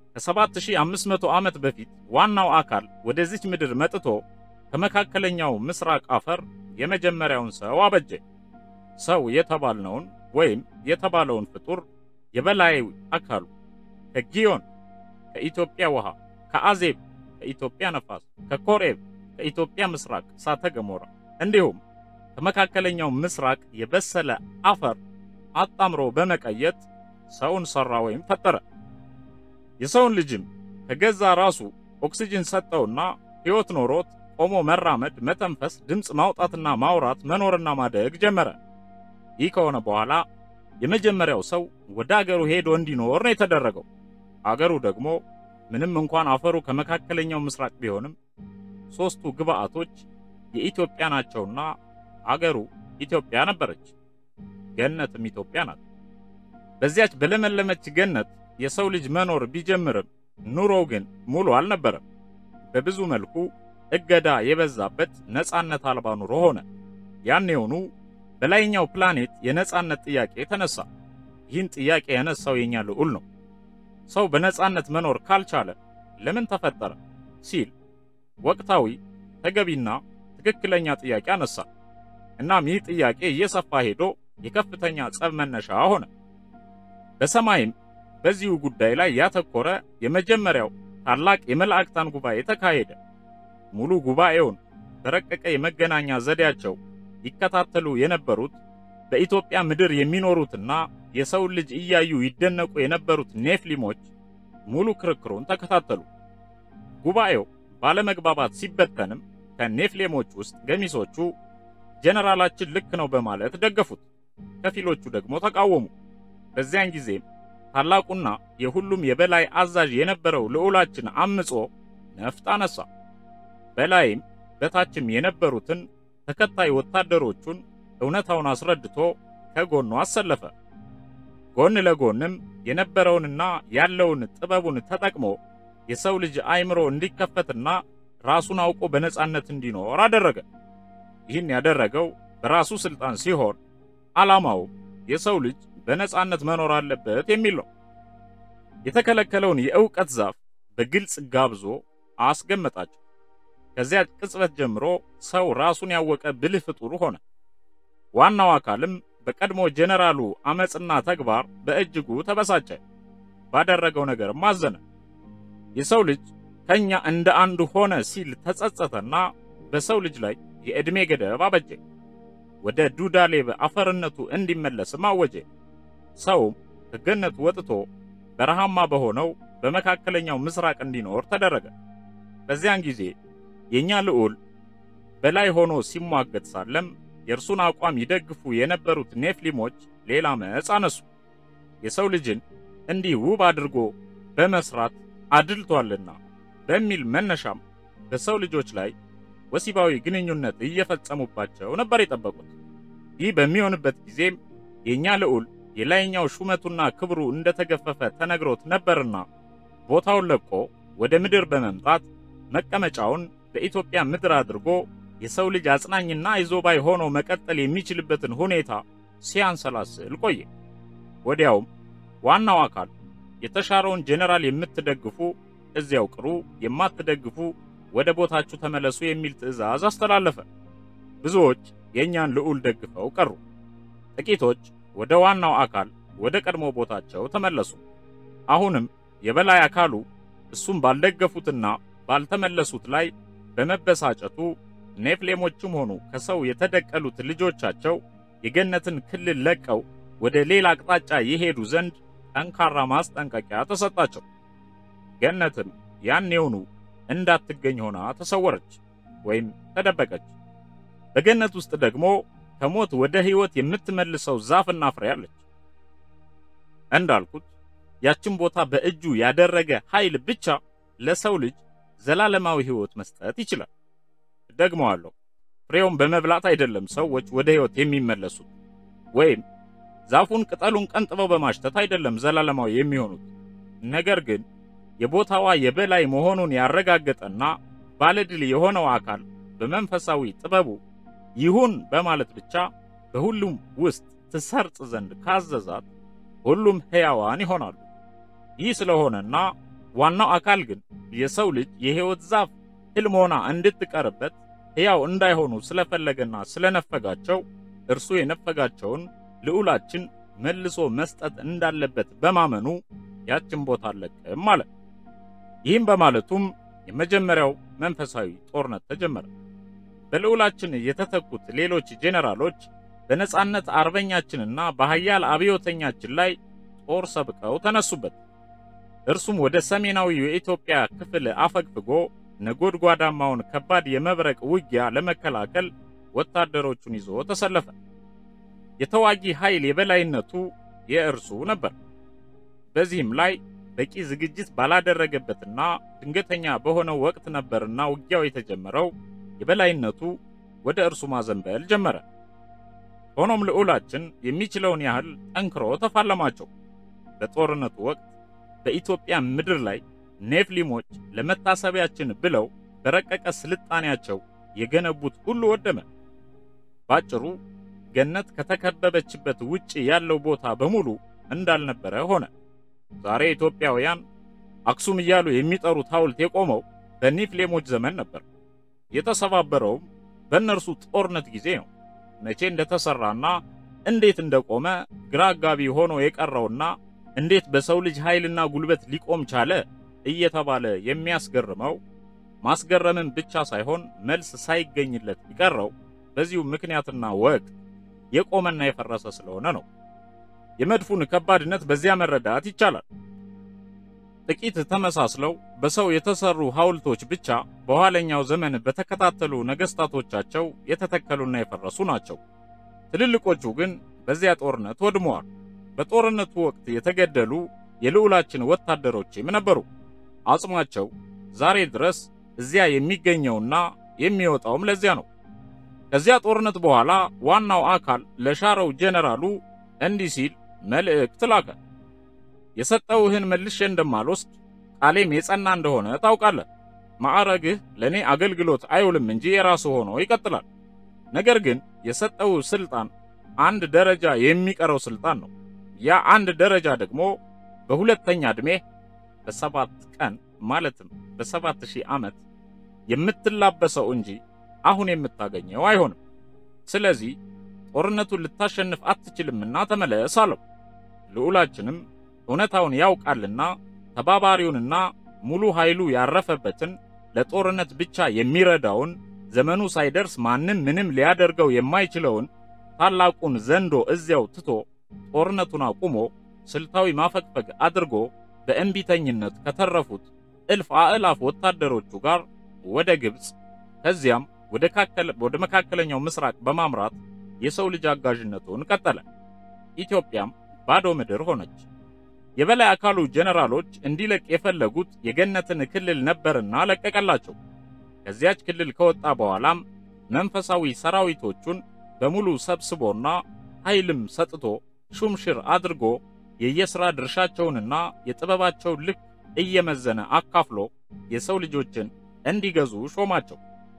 ከ7500 ዓመት በፊት ዋናው አካል ወደዚች ምድር መጥቶ ከመካከለኛው ምስራቅ አፈር የመጀመሪያውን ሰው አበጀ። ሰው የተባልነውን ወይም የተባለውን ፍጡር የበላይ አካሉ ከጊዮን ከኢትዮጵያ ውሃ፣ ከአዜብ ከኢትዮጵያ ነፋስ፣ ከኮሬብ ከኢትዮጵያ ምስራቅ እሳተ ገሞራ እንዲሁም ከመካከለኛው ምስራቅ የበሰለ አፈር አጣምሮ በመቀየጥ ሰውን ሰራ ወይም ፈጠረ። የሰውን ልጅም ከገዛ ራሱ ኦክሲጅን ሰጠውና ሕይወት ኖሮት ቆሞ መራመድ፣ መተንፈስ፣ ድምፅ ማውጣትና ማውራት፣ መኖርና ማደግ ጀመረ። ይህ ከሆነ በኋላ የመጀመሪያው ሰው ወደ አገሩ ሄዶ እንዲኖር ነው የተደረገው። አገሩ ደግሞ ምንም እንኳን አፈሩ ከመካከለኛው ምስራቅ ቢሆንም ሦስቱ ግብአቶች የኢትዮጵያ ናቸውና አገሩ ኢትዮጵያ ነበረች። ገነትም ኢትዮጵያ ናት። በዚያች በለመለመች ገነት የሰው ልጅ መኖር ቢጀምርም ኑሮው ግን ሙሉ አልነበረም። በብዙ መልኩ እገዳ የበዛበት ነፃነት አልባ ኑሮ ሆነ። ያኔውኑ በላይኛው ፕላኔት የነፃነት ጥያቄ ተነሳ። ይህን ጥያቄ ያነሳው የኛ ልዑል ነው። ሰው በነፃነት መኖር ካልቻለ ለምን ተፈጠረ ሲል ወቅታዊ ተገቢና ትክክለኛ ጥያቄ አነሳ። እናም ይህ ጥያቄ እየሰፋ ሄዶ የከፍተኛ ጸብ መነሻ ሆነ። በሰማይም በዚሁ ጉዳይ ላይ ያተኮረ የመጀመሪያው ታላቅ የመላእክታን ጉባኤ ተካሄደ። ሙሉ ጉባኤውን በረቀቀ የመገናኛ ዘዴያቸው ይከታተሉ የነበሩት በኢትዮጵያ ምድር የሚኖሩትና የሰውን ልጅ እያዩ ይደነቁ የነበሩት ኔፍሊሞች ሙሉ ክርክሩን ተከታተሉ። ጉባኤው ባለመግባባት ሲበተንም ከኔፍሌሞች ውስጥ ገሚሶቹ ጀነራላችን ልክ ነው በማለት ደገፉት፣ ከፊሎቹ ደግሞ ተቃወሙ። በዚያን ጊዜም ታላቁና የሁሉም የበላይ አዛዥ የነበረው ልዑላችን አምጾ ነፍጥ አነሳ። በላይም በታችም የነበሩትን ተከታይ ወታደሮቹን እውነታውን አስረድቶ ከጎኑ አሰለፈ። ጎን ለጎንም የነበረውንና ያለውን ጥበቡን ተጠቅሞ የሰው ልጅ አእምሮ እንዲከፈትና ራሱን አውቆ በነጻነት እንዲኖር አደረገ። ይህን ያደረገው በራሱ ስልጣን ሲሆን ዓላማው የሰው ልጅ በነጻነት መኖር አለበት የሚል ነው። የተከለከለውን የእውቀት ዛፍ በግልጽ ጋብዞ አስገመጣቸው። ከዚያ ቅጽበት ጀምሮ ሰው ራሱን ያወቀ ብልህ ፍጡር ሆነ። ዋናው አካልም በቀድሞ ጄኔራሉ አመፅና ተግባር በእጅጉ ተበሳጨ። ባደረገው ነገርም አዘነ። የሰው ልጅ ከኛ እንደ አንዱ ሆነ ሲል ተጸጸተና በሰው ልጅ ላይ የዕድሜ ገደብ አበጀ። ወደ ዱዳሌብ አፈርነቱ እንዲመለስም አወጀ። ሰውም ከገነቱ ወጥቶ በረሃማ በሆነው በመካከለኛው ምስራቅ እንዲኖር ተደረገ። በዚያን ጊዜ የኛ ልዑል በላይ ሆኖ ሲሟገት ሳለም የእርሱን አቋም ይደግፉ የነበሩት ኔፍሊሞች ሌላ መጽ አነሱ። የሰው ልጅን እንዲህ ውብ አድርጎ በመስራት አድልቷልና በሚል መነሻም በሰው ልጆች ላይ ወሲባዊ ግንኙነት እየፈጸሙባቸው ነበር የጠበቁት። ይህ በሚሆንበት ጊዜም የኛ ልዑል የላይኛው ሹመቱና ክብሩ እንደተገፈፈ ተነግሮት ነበርና ቦታውን ለቆ ወደ ምድር በመምጣት መቀመጫውን በኢትዮጵያ ምድር አድርጎ የሰው ልጅ አጽናኝና አይዞባይ ሆኖ መቀጠል የሚችልበትን ሁኔታ ሲያንሰላስል ቆየ። ወዲያውም ዋናው አካል የተሻረውን ጄኔራል የምትደግፉ እዚያው ቅሩ፣ የማትደግፉ ወደ ቦታችሁ ተመለሱ የሚል ትዕዛዝ አስተላለፈ። ብዙዎች የእኛን ልዑል ደግፈው ቀሩ። ጥቂቶች ወደ ዋናው አካል ወደ ቀድሞ ቦታቸው ተመለሱ። አሁንም የበላይ አካሉ እሱም ባልደገፉትና ባልተመለሱት ላይ በመበሳጨቱ ኔፍሌሞችም ሆኑ ከሰው የተደቀሉት ልጆቻቸው የገነትን ክልል ለቀው ወደ ሌላ አቅጣጫ የሄዱ ዘንድ ጠንካራ ማስጠንቀቂያ ተሰጣቸው። ገነትም ያኔውኑ እንዳትገኝ ሆና ተሰወረች ወይም ተደበቀች። በገነት ውስጥ ደግሞ ከሞት ወደ ሕይወት የምትመልሰው ዛፍና ፍሬ አለች። እንዳልኩት ያችን ቦታ በእጁ ያደረገ ኃይል ብቻ ለሰው ልጅ ዘላለማዊ ሕይወት መስጠት ይችላል። ደግመዋለሁ፣ ፍሬውን በመብላት አይደለም ሰዎች ወደ ሕይወት የሚመለሱት፣ ወይም ዛፉን ቅጠሉን ቀንጥበው በማሽተት አይደለም ዘላለማዊ የሚሆኑት። ነገር ግን የቦታዋ የበላይ መሆኑን ያረጋገጠና ባለድል የሆነው አካል በመንፈሳዊ ጥበቡ ይሁን በማለት ብቻ በሁሉም ውስጥ ትሰርጽ ዘንድ ካዘዛት ሁሉም ሕያዋን ይሆናሉ። ይህ ስለሆነና ዋናው አካል ግን የሰው ልጅ የሕይወት ዛፍ ሕልም ሆና እንድትቀርበት ሕያው እንዳይሆኑ ስለፈለገና ስለነፈጋቸው እርሱ የነፈጋቸውን ልዑላችን መልሶ መስጠት እንዳለበት በማመኑ ያችን ቦታ አለቅም ማለት። ይህም በማለቱም የመጀመሪያው መንፈሳዊ ጦርነት ተጀመረ። በልዑላችን የተተኩት ሌሎች ጄኔራሎች በነጻነት አርበኛችንና በኃያል አብዮተኛችን ላይ ጦር ሰብቀው ተነሱበት። እርሱም ወደ ሰሜናዊው የኢትዮጵያ ክፍል አፈግፍጎ ነጎድጓዳማውን ከባድ የመብረቅ ውጊያ ለመከላከል ወታደሮቹን ይዞ ተሰለፈ። የተዋጊ ኃይል የበላይነቱ የእርሱ ነበር። በዚህም ላይ በቂ ዝግጅት ባላደረገበትና ድንገተኛ በሆነው ወቅት ነበርና ውጊያው የተጀመረው የበላይነቱ ወደ እርሱ ማዘንበል ጀመረ። ሆኖም ልዑላችን የሚችለውን ያህል ጠንክሮ ተፋለማቸው። በጦርነቱ ወቅት በኢትዮጵያ ምድር ላይ ኔፍሊሞች ለመታሰቢያችን ብለው በረቀቀ ስልጣኔያቸው የገነቡት ሁሉ ወደመ። ባጭሩ ገነት ከተከበበችበት ውጪ ያለው ቦታ በሙሉ እንዳልነበረ ሆነ። ዛሬ ኢትዮጵያውያን አክሱም እያሉ የሚጠሩት ሐውልት የቆመው በኔፍሌሞች ዘመን ነበር። የተሰባበረውም በእነርሱ ጦርነት ጊዜ ነው። መቼ እንደተሰራና እንዴት እንደቆመ ግራ አጋቢ ሆኖ የቀረውና እንዴት በሰው ልጅ ኃይልና ጉልበት ሊቆም ቻለ እየተባለ የሚያስገርመው ማስገረምን ብቻ ሳይሆን መልስ ሳይገኝለት የቀረው በዚሁ ምክንያትና ወቅት የቆመና የፈረሰ ስለሆነ ነው። የመድፉን ከባድነት በዚያ መረዳት ይቻላል። ጥቂት ተመሳስለው በሰው የተሰሩ ሐውልቶች ብቻ በኋለኛው ዘመን በተከታተሉ ነገስታቶቻቸው የተተከሉና የፈረሱ ናቸው። ትልልቆቹ ግን በዚያ ጦርነት ወድመዋል። በጦርነቱ ወቅት የተገደሉ የልዑላችን ወታደሮችም ነበሩ። አጽማቸው ዛሬ ድረስ እዚያ የሚገኘውና የሚወጣውም ለዚያ ነው። ከዚያ ጦርነት በኋላ ዋናው አካል ለሻረው ጄኔራሉ እንዲህ ሲል መልእክት ላከ። የሰጠውህን መልሼ እንደማልወስድ ቃሌም የጸና እንደሆነ ታውቃለህ። ማዕረግህ ለእኔ አገልግሎት አይውልም እንጂ የራሱ ሆኖ ይቀጥላል። ነገር ግን የሰጠው ስልጣን አንድ ደረጃ የሚቀረው ስልጣን ነው። ያ አንድ ደረጃ ደግሞ በሁለተኛ ዕድሜ በሰባት ቀን ማለትም በሰባት ሺህ ዓመት የምትላበሰው እንጂ አሁን የምታገኘው አይሆንም። ስለዚህ ጦርነቱን ልታሸንፍ አትችልምና ተመለስ አለው። ልዑላችንም እውነታውን ያውቃልና ተባባሪውንና ሙሉ ኃይሉ ያረፈበትን ለጦርነት ብቻ የሚረዳውን ዘመኑ ሳይደርስ ማንም ምንም ሊያደርገው የማይችለውን ታላቁን ዘንዶ እዚያው ትቶ ጦርነቱን አቁሞ ስልታዊ ማፈግፈግ አድርጎ በእንቢተኝነት ከተረፉት እልፍ አእላፍ ወታደሮቹ ጋር ወደ ግብፅ ከዚያም ወደ መካከለኛው ምስራቅ በማምራት የሰው ልጅ አጋዥነቱን ቀጠለ። ኢትዮጵያም ባዶ ምድር ሆነች። የበላይ አካሉ ጀነራሎች እንዲለቅ የፈለጉት የገነትን ክልል ነበርና ለቀቀላቸው። ከዚያች ክልል ከወጣ በኋላም መንፈሳዊ ሰራዊቶቹን በሙሉ ሰብስቦና ኃይልም ሰጥቶ ሹምሽር አድርጎ የየሥራ ድርሻቸውንና የጥበባቸውን ልክ እየመዘነ አካፍሎ የሰው ልጆችን እንዲገዙ ሾማቸው።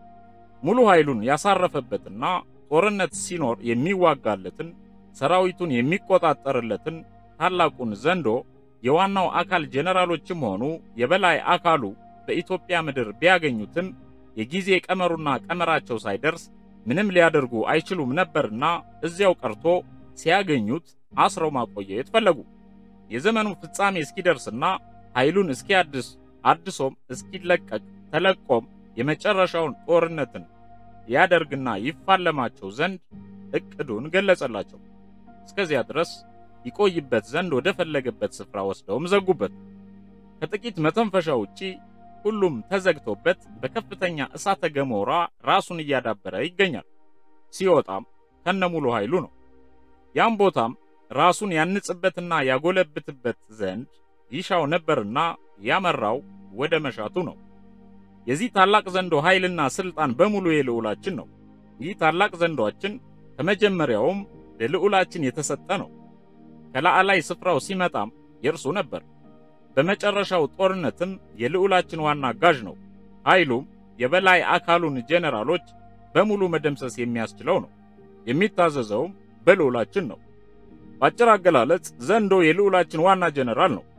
ሙሉ ኃይሉን ያሳረፈበትና ጦርነት ሲኖር የሚዋጋለትን ሰራዊቱን የሚቆጣጠርለትን ታላቁን ዘንዶ የዋናው አካል ጄኔራሎችም ሆኑ የበላይ አካሉ በኢትዮጵያ ምድር ቢያገኙትም የጊዜ ቀመሩና ቀመራቸው ሳይደርስ ምንም ሊያደርጉ አይችሉም ነበርና እዚያው ቀርቶ ሲያገኙት አስረው ማቆየት ፈለጉ። የዘመኑ ፍጻሜ እስኪደርስና ኃይሉን እስኪያድስ አድሶም እስኪለቀቅ ተለቆም የመጨረሻውን ጦርነትን ያደርግና ይፋለማቸው ዘንድ እቅዱን ገለጸላቸው። እስከዚያ ድረስ ይቆይበት ዘንድ ወደ ፈለገበት ስፍራ ወስደውም ዘጉበት። ከጥቂት መተንፈሻ ውጪ ሁሉም ተዘግቶበት በከፍተኛ እሳተ ገሞራ ራሱን እያዳበረ ይገኛል። ሲወጣም ከነሙሉ ኃይሉ ነው። ያም ቦታም ራሱን ያንጽበትና ያጎለብትበት ዘንድ ይሻው ነበርና ያመራው ወደ መሻቱ ነው። የዚህ ታላቅ ዘንዶ ኃይልና ስልጣን በሙሉ የልዑላችን ነው። ይህ ታላቅ ዘንዶአችን ከመጀመሪያውም ለልዑላችን የተሰጠ ነው። ከላዕላይ ስፍራው ሲመጣም የእርሱ ነበር። በመጨረሻው ጦርነትም የልዑላችን ዋና አጋዥ ነው። ኃይሉም የበላይ አካሉን ጄኔራሎች በሙሉ መደምሰስ የሚያስችለው ነው። የሚታዘዘውም በልዑላችን ነው። በአጭር አገላለጽ ዘንዶ የልዑላችን ዋና ጄኔራል ነው።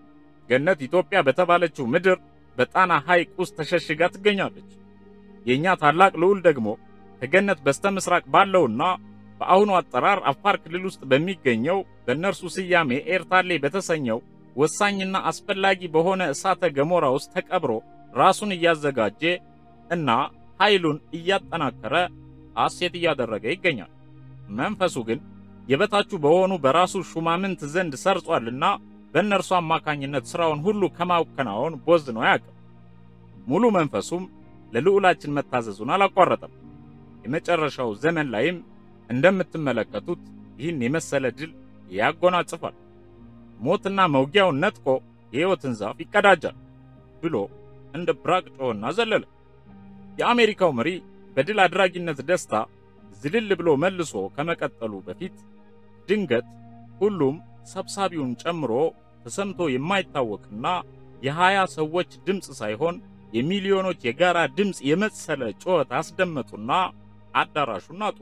ገነት ኢትዮጵያ በተባለችው ምድር በጣና ሐይቅ ውስጥ ተሸሽጋ ትገኛለች። የእኛ ታላቅ ልዑል ደግሞ ከገነት በስተ ምስራቅ ባለውና በአሁኑ አጠራር አፋር ክልል ውስጥ በሚገኘው በእነርሱ ስያሜ ኤርታሌ በተሰኘው ወሳኝና አስፈላጊ በሆነ እሳተ ገሞራ ውስጥ ተቀብሮ ራሱን እያዘጋጀ እና ኃይሉን እያጠናከረ ሐሴት እያደረገ ይገኛል። መንፈሱ ግን የበታቹ በሆኑ በራሱ ሹማምንት ዘንድ ሰርጿልና በእነርሱ አማካኝነት ሥራውን ሁሉ ከማከናወን ቦዝኖ አያውቅም። ሙሉ መንፈሱም ለልዑላችን መታዘዙን አላቋረጠም። የመጨረሻው ዘመን ላይም እንደምትመለከቱት ይህን የመሰለ ድል ያጎናጽፋል። ሞትና መውጊያውን ነጥቆ የሕይወትን ዛፍ ይቀዳጃል ብሎ እንደ ብራቅ ጮኸና ዘለለ። የአሜሪካው መሪ በድል አድራጊነት ደስታ ዝልል ብሎ መልሶ ከመቀጠሉ በፊት ድንገት ሁሉም ሰብሳቢውን ጨምሮ ተሰምቶ የማይታወቅና የሃያ ሰዎች ድምፅ ሳይሆን የሚሊዮኖች የጋራ ድምፅ የመሰለ ጩኸት አስደመጡና አዳራሹን ናጡ።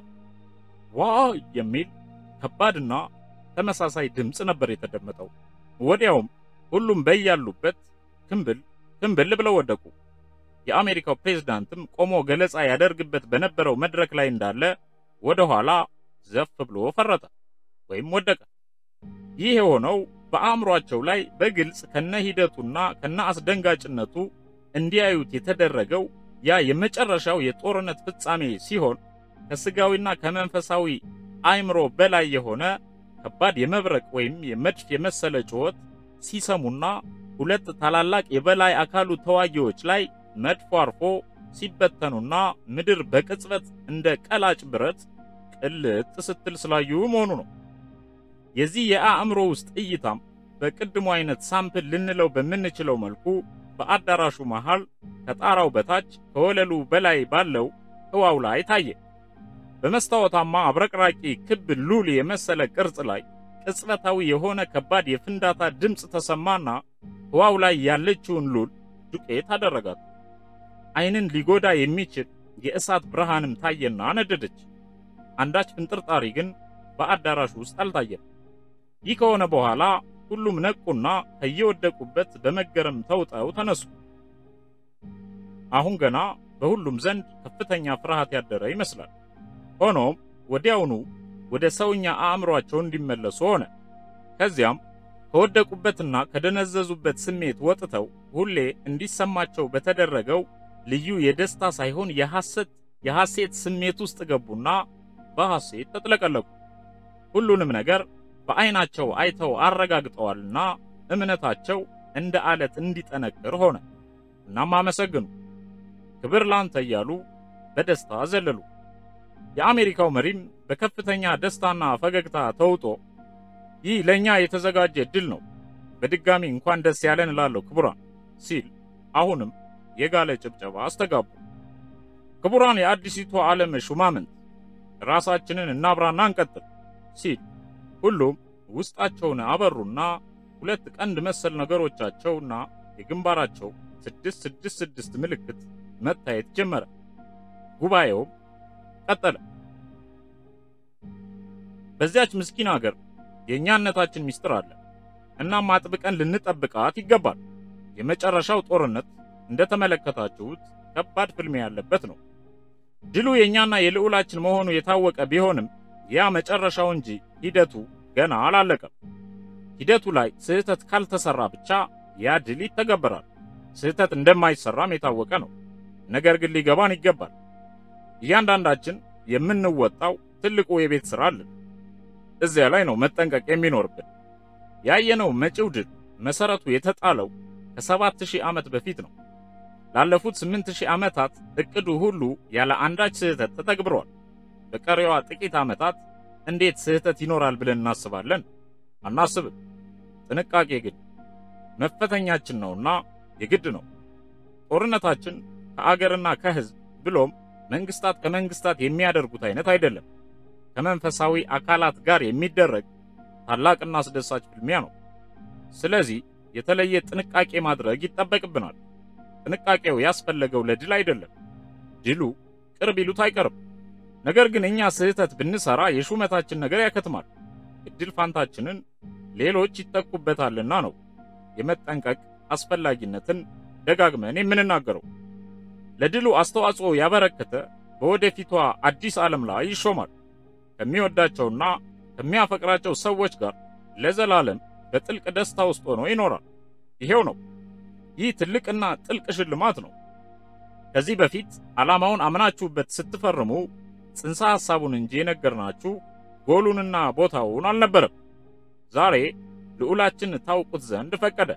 ዋይ የሚል ከባድና ተመሳሳይ ድምፅ ነበር የተደመጠው። ወዲያውም ሁሉም በያሉበት ክምብል ክምብል ብለው ወደቁ። የአሜሪካው ፕሬዝዳንትም ቆሞ ገለጻ ያደርግበት በነበረው መድረክ ላይ እንዳለ ወደ ኋላ ዘፍ ብሎ ፈረጠ ወይም ወደቀ። ይህ የሆነው በአእምሯቸው ላይ በግልጽ ከነ ሂደቱና ከነ አስደንጋጭነቱ እንዲያዩት የተደረገው ያ የመጨረሻው የጦርነት ፍጻሜ ሲሆን ከስጋዊና ከመንፈሳዊ አእምሮ በላይ የሆነ ከባድ የመብረቅ ወይም የመድፍ የመሰለ ጩኸት ሲሰሙና ሁለት ታላላቅ የበላይ አካሉ ተዋጊዎች ላይ መድፎ አርፎ ሲበተኑና ምድር በቅጽበት እንደ ቀላጭ ብረት ቅልጥ ስትል ስላዩ መሆኑ ነው። የዚህ የአእምሮ ውስጥ እይታም በቅድሙ አይነት ሳምፕል ልንለው በምንችለው መልኩ በአዳራሹ መሃል ከጣራው በታች ከወለሉ በላይ ባለው ህዋው ላይ ታየ። በመስታወታማ አብረቅራቂ ክብ ሉል የመሰለ ቅርጽ ላይ ቅጽበታዊ የሆነ ከባድ የፍንዳታ ድምፅ ተሰማና ህዋው ላይ ያለችውን ሉል ዱቄት አደረጋት። ዓይንን ሊጎዳ የሚችል የእሳት ብርሃንም ታየና ነደደች። አንዳች ፍንጥርጣሪ ግን በአዳራሹ ውስጥ አልታየም። ይህ ከሆነ በኋላ ሁሉም ነቁና ከየወደቁበት በመገረም ተውጠው ተነሱ። አሁን ገና በሁሉም ዘንድ ከፍተኛ ፍርሃት ያደረ ይመስላል። ሆኖም ወዲያውኑ ወደ ሰውኛ አእምሯቸው እንዲመለሱ ሆነ። ከዚያም ከወደቁበትና ከደነዘዙበት ስሜት ወጥተው ሁሌ እንዲሰማቸው በተደረገው ልዩ የደስታ ሳይሆን የሐሰት የሐሴት ስሜት ውስጥ ገቡና በሐሴት ተጥለቀለቁ። ሁሉንም ነገር በዓይናቸው አይተው አረጋግጠዋልና እምነታቸው እንደ አለት እንዲጠነክር ሆነ። እናም አመሰግኑ፣ ክብር ላንተ እያሉ በደስታ ዘለሉ። የአሜሪካው መሪም በከፍተኛ ደስታና ፈገግታ ተውጦ ይህ ለእኛ የተዘጋጀ ድል ነው፣ በድጋሚ እንኳን ደስ ያለን እላለሁ ክቡራን ሲል አሁንም የጋለ ጭብጨባ አስተጋቡ። ክቡራን የአዲሲቱ ዓለም ሹማምንት ራሳችንን እናብራና እንቀጥል ሲል ሁሉም ውስጣቸውን አበሩና ሁለት ቀንድ መሰል ነገሮቻቸውና የግንባራቸው ስድስት ስድስት ስድስት ምልክት መታየት ጀመረ። ጉባኤውም ቀጠለ። በዚያች ምስኪን አገር የእኛነታችን ምስጢር አለ። እናም አጥብቀን ልንጠብቃት ይገባል። የመጨረሻው ጦርነት እንደተመለከታችሁት ከባድ ፍልሚያ ያለበት ነው። ድሉ የእኛና የልዑላችን መሆኑ የታወቀ ቢሆንም ያ መጨረሻው እንጂ ሂደቱ ገና አላለቀም። ሂደቱ ላይ ስህተት ካልተሰራ ብቻ ያ ድል ይተገበራል። ስህተት እንደማይሰራም የታወቀ ነው። ነገር ግን ሊገባን ይገባል። እያንዳንዳችን የምንወጣው ትልቁ የቤት ሥራ አለን። እዚያ ላይ ነው መጠንቀቅ የሚኖርብን። ያየነው መጪው ድል መሰረቱ የተጣለው ከሰባት ሺህ ዓመት በፊት ነው። ላለፉት ስምንት ሺህ ዓመታት እቅዱ ሁሉ ያለ አንዳች ስህተት ተተግብሯል። በቀሪዋ ጥቂት ዓመታት እንዴት ስህተት ይኖራል ብለን እናስባለን? አናስብም። ጥንቃቄ ግን መፈተኛችን ነውና የግድ ነው። ጦርነታችን ከአገርና ከሕዝብ ብሎም መንግስታት ከመንግስታት የሚያደርጉት አይነት አይደለም። ከመንፈሳዊ አካላት ጋር የሚደረግ ታላቅና አስደሳች ፍልሚያ ነው። ስለዚህ የተለየ ጥንቃቄ ማድረግ ይጠበቅብናል። ጥንቃቄው ያስፈለገው ለድል አይደለም። ድሉ ቅርብ ይሉት አይቀርም። ነገር ግን እኛ ስህተት ብንሰራ የሹመታችን ነገር ያከትማል። እድል ፋንታችንን ሌሎች ይተኩበታልና ነው የመጠንቀቅ አስፈላጊነትን ደጋግመን የምንናገረው። ለድሉ አስተዋጽኦ ያበረከተ በወደፊቷ አዲስ ዓለም ላይ ይሾማል። ከሚወዳቸውና ከሚያፈቅራቸው ሰዎች ጋር ለዘላለም በጥልቅ ደስታ ውስጥ ሆኖ ይኖራል። ይሄው ነው። ይህ ትልቅና ጥልቅ ሽልማት ነው። ከዚህ በፊት ዓላማውን አምናችሁበት ስትፈርሙ ጽንሰ ሐሳቡን እንጂ የነገርናችሁ ጎሉንና ቦታውን አልነበረም። ዛሬ ልዑላችን ታውቁት ዘንድ ፈቀደ።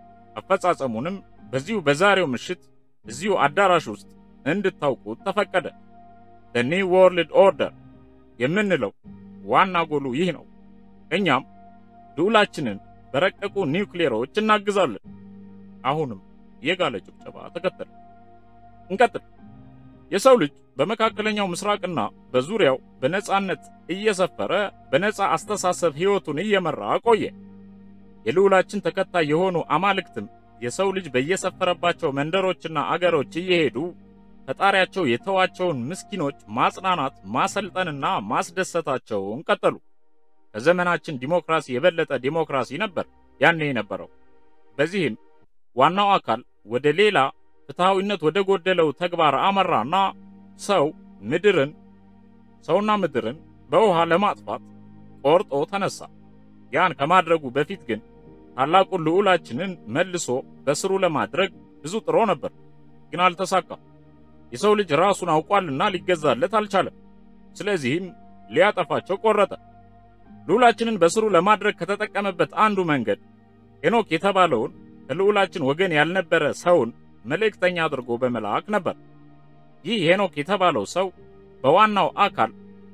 አፈጻጸሙንም በዚሁ በዛሬው ምሽት እዚሁ አዳራሽ ውስጥ እንድታውቁት ተፈቀደ። ዘ ኒው ወርልድ ኦርደር የምንለው ዋና ጎሉ ይህ ነው። እኛም ልዑላችንን በረቀቁ ኒውክሌሮች እናግዛለን። አሁንም የጋለ ጭብጨባ ተከተለ። እንቀጥል። የሰው ልጅ በመካከለኛው ምስራቅና በዙሪያው በነጻነት እየሰፈረ በነጻ አስተሳሰብ ሕይወቱን እየመራ ቆየ። የልዑላችን ተከታይ የሆኑ አማልክትም የሰው ልጅ በየሰፈረባቸው መንደሮችና አገሮች እየሄዱ ፈጣሪያቸው የተዋቸውን ምስኪኖች ማጽናናት፣ ማሰልጠንና ማስደሰታቸውን ቀጠሉ። ከዘመናችን ዲሞክራሲ የበለጠ ዲሞክራሲ ነበር ያኔ የነበረው። በዚህም ዋናው አካል ወደ ሌላ ፍትሐዊነት ወደ ጎደለው ተግባር አመራና ሰው ምድርን ሰውና ምድርን በውሃ ለማጥፋት ቆርጦ ተነሳ። ያን ከማድረጉ በፊት ግን ታላቁን ልዑላችንን መልሶ በስሩ ለማድረግ ብዙ ጥሮ ነበር፣ ግን አልተሳካም። የሰው ልጅ ራሱን አውቋልና ሊገዛለት አልቻለም። ስለዚህም ሊያጠፋቸው ቆረጠ። ልዑላችንን በስሩ ለማድረግ ከተጠቀመበት አንዱ መንገድ ሄኖክ የተባለውን ከልዑላችን ወገን ያልነበረ ሰውን መልእክተኛ አድርጎ በመላክ ነበር። ይህ ሄኖክ የተባለው ሰው በዋናው አካል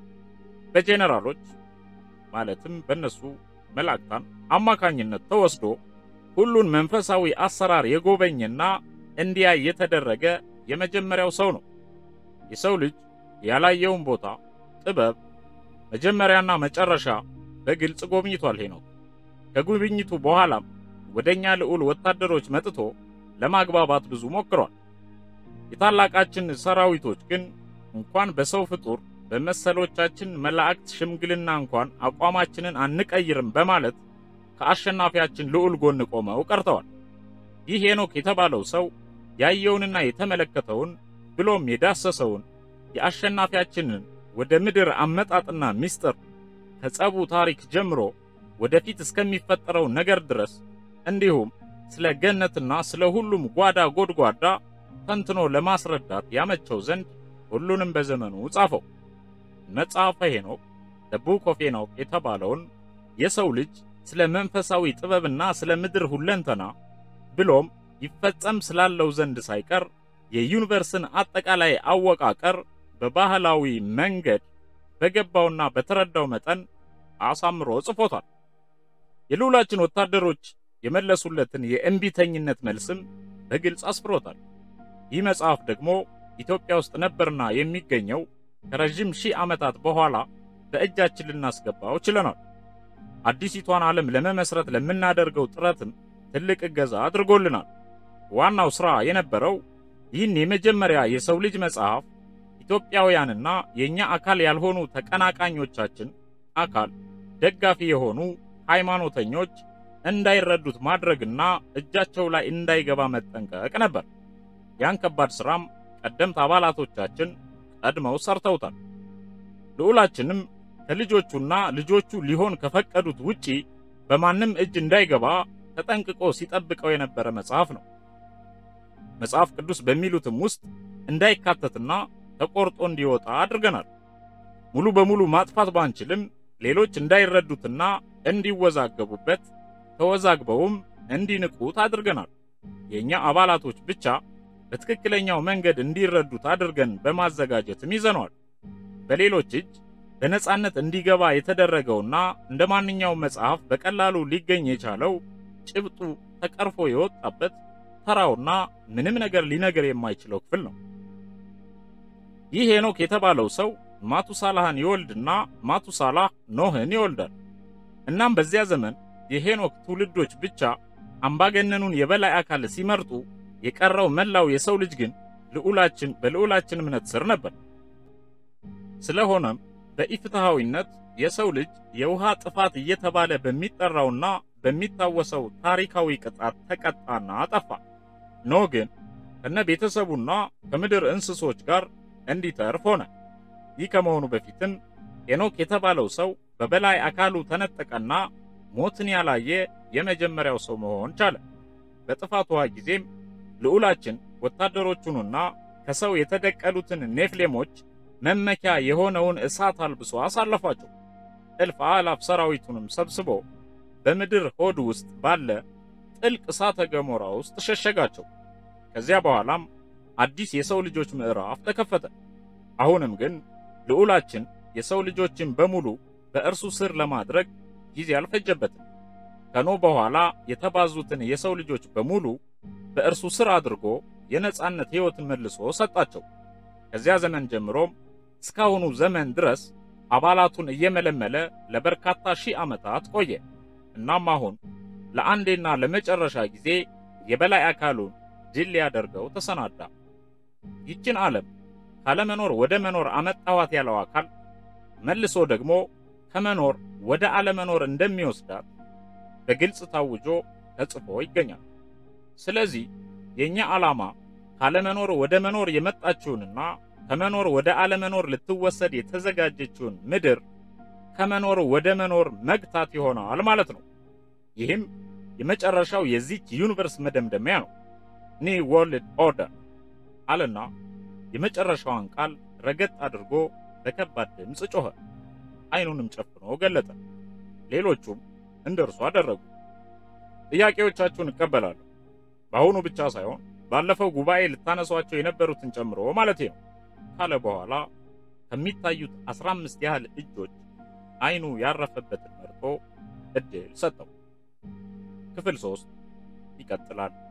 በጄኔራሎች ማለትም በእነሱ መላእክታን አማካኝነት ተወስዶ ሁሉን መንፈሳዊ አሰራር የጎበኘና እንዲያይ የተደረገ የመጀመሪያው ሰው ነው። የሰው ልጅ ያላየውን ቦታ፣ ጥበብ፣ መጀመሪያና መጨረሻ በግልጽ ጎብኝቷል ሄኖክ። ከጉብኝቱ በኋላም ወደኛ ልዑል ወታደሮች መጥቶ ለማግባባት ብዙ ሞክሯል። የታላቃችን ሰራዊቶች ግን እንኳን በሰው ፍጡር በመሰሎቻችን መላእክት ሽምግልና እንኳን አቋማችንን አንቀይርም በማለት ከአሸናፊያችን ልዑል ጎን ቆመው ቀርተዋል። ይህ ሄኖክ የተባለው ሰው ያየውንና የተመለከተውን ብሎም የዳሰሰውን የአሸናፊያችንን ወደ ምድር አመጣጥና ምስጢር ከጸቡ ታሪክ ጀምሮ ወደፊት እስከሚፈጠረው ነገር ድረስ እንዲሁም ስለ ገነትና ስለ ሁሉም ጓዳ ጎድጓዳ ተንትኖ ለማስረዳት ያመቸው ዘንድ ሁሉንም በዘመኑ ጻፈው። መጽሐፈ ሄኖክ ዘ ቡክ ኦፍ ሄኖክ የተባለውን የሰው ልጅ ስለ መንፈሳዊ ጥበብና ስለ ምድር ሁለንተና ብሎም ይፈጸም ስላለው ዘንድ ሳይቀር የዩኒቨርስን አጠቃላይ አወቃቀር በባህላዊ መንገድ በገባውና በተረዳው መጠን አሳምሮ ጽፎታል። የልዑላችን ወታደሮች የመለሱለትን የእምቢተኝነት መልስም በግልጽ አስፍሮታል። ይህ መጽሐፍ ደግሞ ኢትዮጵያ ውስጥ ነበርና የሚገኘው ከረዥም ሺህ ዓመታት በኋላ በእጃችን ልናስገባው ችለናል። አዲሲቷን ዓለም ለመመስረት ለምናደርገው ጥረትም ትልቅ እገዛ አድርጎልናል። ዋናው ሥራ የነበረው ይህን የመጀመሪያ የሰው ልጅ መጽሐፍ ኢትዮጵያውያንና የእኛ አካል ያልሆኑ ተቀናቃኞቻችን አካል ደጋፊ የሆኑ ሃይማኖተኞች እንዳይረዱት ማድረግና እጃቸው ላይ እንዳይገባ መጠንቀቅ ነበር። ያን ከባድ ሥራም ቀደምት አባላቶቻችን ቀድመው ሰርተውታል። ልዑላችንም ከልጆቹና ልጆቹ ሊሆን ከፈቀዱት ውጪ በማንም እጅ እንዳይገባ ተጠንቅቆ ሲጠብቀው የነበረ መጽሐፍ ነው። መጽሐፍ ቅዱስ በሚሉትም ውስጥ እንዳይካተትና ተቆርጦ እንዲወጣ አድርገናል። ሙሉ በሙሉ ማጥፋት ባንችልም ሌሎች እንዳይረዱትና እንዲወዛገቡበት ተወዛግበውም እንዲንቁት አድርገናል። የእኛ አባላቶች ብቻ በትክክለኛው መንገድ እንዲረዱት አድርገን በማዘጋጀትም ይዘነዋል። በሌሎች እጅ በነጻነት እንዲገባ የተደረገውና እንደ ማንኛውም መጽሐፍ በቀላሉ ሊገኝ የቻለው ጭብጡ ተቀርፎ የወጣበት ተራውና ምንም ነገር ሊነገር የማይችለው ክፍል ነው። ይህ ሄኖክ የተባለው ሰው ማቱሳላህን ይወልድና ማቱሳላህ ኖህን ይወልዳል። እናም በዚያ ዘመን የሄኖክ ትውልዶች ብቻ አምባገነኑን የበላይ አካል ሲመርጡ፣ የቀረው መላው የሰው ልጅ ግን ልዑላችን በልዑላችን እምነት ስር ነበር። ስለሆነም በኢፍትሐዊነት የሰው ልጅ የውሃ ጥፋት እየተባለ በሚጠራውና በሚታወሰው ታሪካዊ ቅጣት ተቀጣና አጠፋ። ኖህ ግን ከነ ቤተሰቡና ከምድር እንስሶች ጋር እንዲተርፍ ሆነ። ይህ ከመሆኑ በፊትም ሄኖክ የተባለው ሰው በበላይ አካሉ ተነጠቀና ሞትን ያላየ የመጀመሪያው ሰው መሆን ቻለ። በጥፋት ውሃ ጊዜም ልዑላችን ወታደሮቹንና ከሰው የተደቀሉትን ኔፍሌሞች መመኪያ የሆነውን እሳት አልብሶ አሳለፋቸው። እልፍ አእላፍ ሰራዊቱንም ሰብስቦ በምድር ሆድ ውስጥ ባለ ጥልቅ እሳተ ገሞራ ውስጥ ሸሸጋቸው። ከዚያ በኋላም አዲስ የሰው ልጆች ምዕራፍ ተከፈተ። አሁንም ግን ልዑላችን የሰው ልጆችን በሙሉ በእርሱ ስር ለማድረግ ጊዜ አልፈጀበትም። ከኖህ በኋላ የተባዙትን የሰው ልጆች በሙሉ በእርሱ ስር አድርጎ የነጻነት ሕይወትን መልሶ ሰጣቸው። ከዚያ ዘመን ጀምሮም እስካሁኑ ዘመን ድረስ አባላቱን እየመለመለ ለበርካታ ሺህ ዓመታት ቆየ። እናም አሁን ለአንዴና ለመጨረሻ ጊዜ የበላይ አካሉን ድል ሊያደርገው ተሰናዳ። ይችን ዓለም ካለመኖር ወደ መኖር አመጣኋት ያለው አካል መልሶ ደግሞ ከመኖር ወደ አለመኖር እንደሚወስዳት በግልጽ ታውጆ ተጽፎ ይገኛል። ስለዚህ የኛ ዓላማ ካለመኖር ወደ መኖር የመጣችውንና ከመኖር ወደ አለመኖር ልትወሰድ የተዘጋጀችውን ምድር ከመኖር ወደ መኖር መግታት ይሆናል ማለት ነው። ይህም የመጨረሻው የዚች ዩኒቨርስ መደምደሚያ ነው። ኒው ወርልድ ኦርደር አለና የመጨረሻዋን ቃል ረገጥ አድርጎ በከባድ ድምፅ ጮኸ። አይኑንም ጨፍኖ ገለጠ። ሌሎቹም እንደ እርሱ አደረጉ። ጥያቄዎቻችሁን እቀበላለሁ። በአሁኑ ብቻ ሳይሆን ባለፈው ጉባኤ ልታነሷቸው የነበሩትን ጨምሮ ማለቴ ነው ካለ በኋላ ከሚታዩት አስራ አምስት ያህል እጆች አይኑ ያረፈበትን መርጦ እድል ሰጠው። ክፍል ሶስት ይቀጥላል።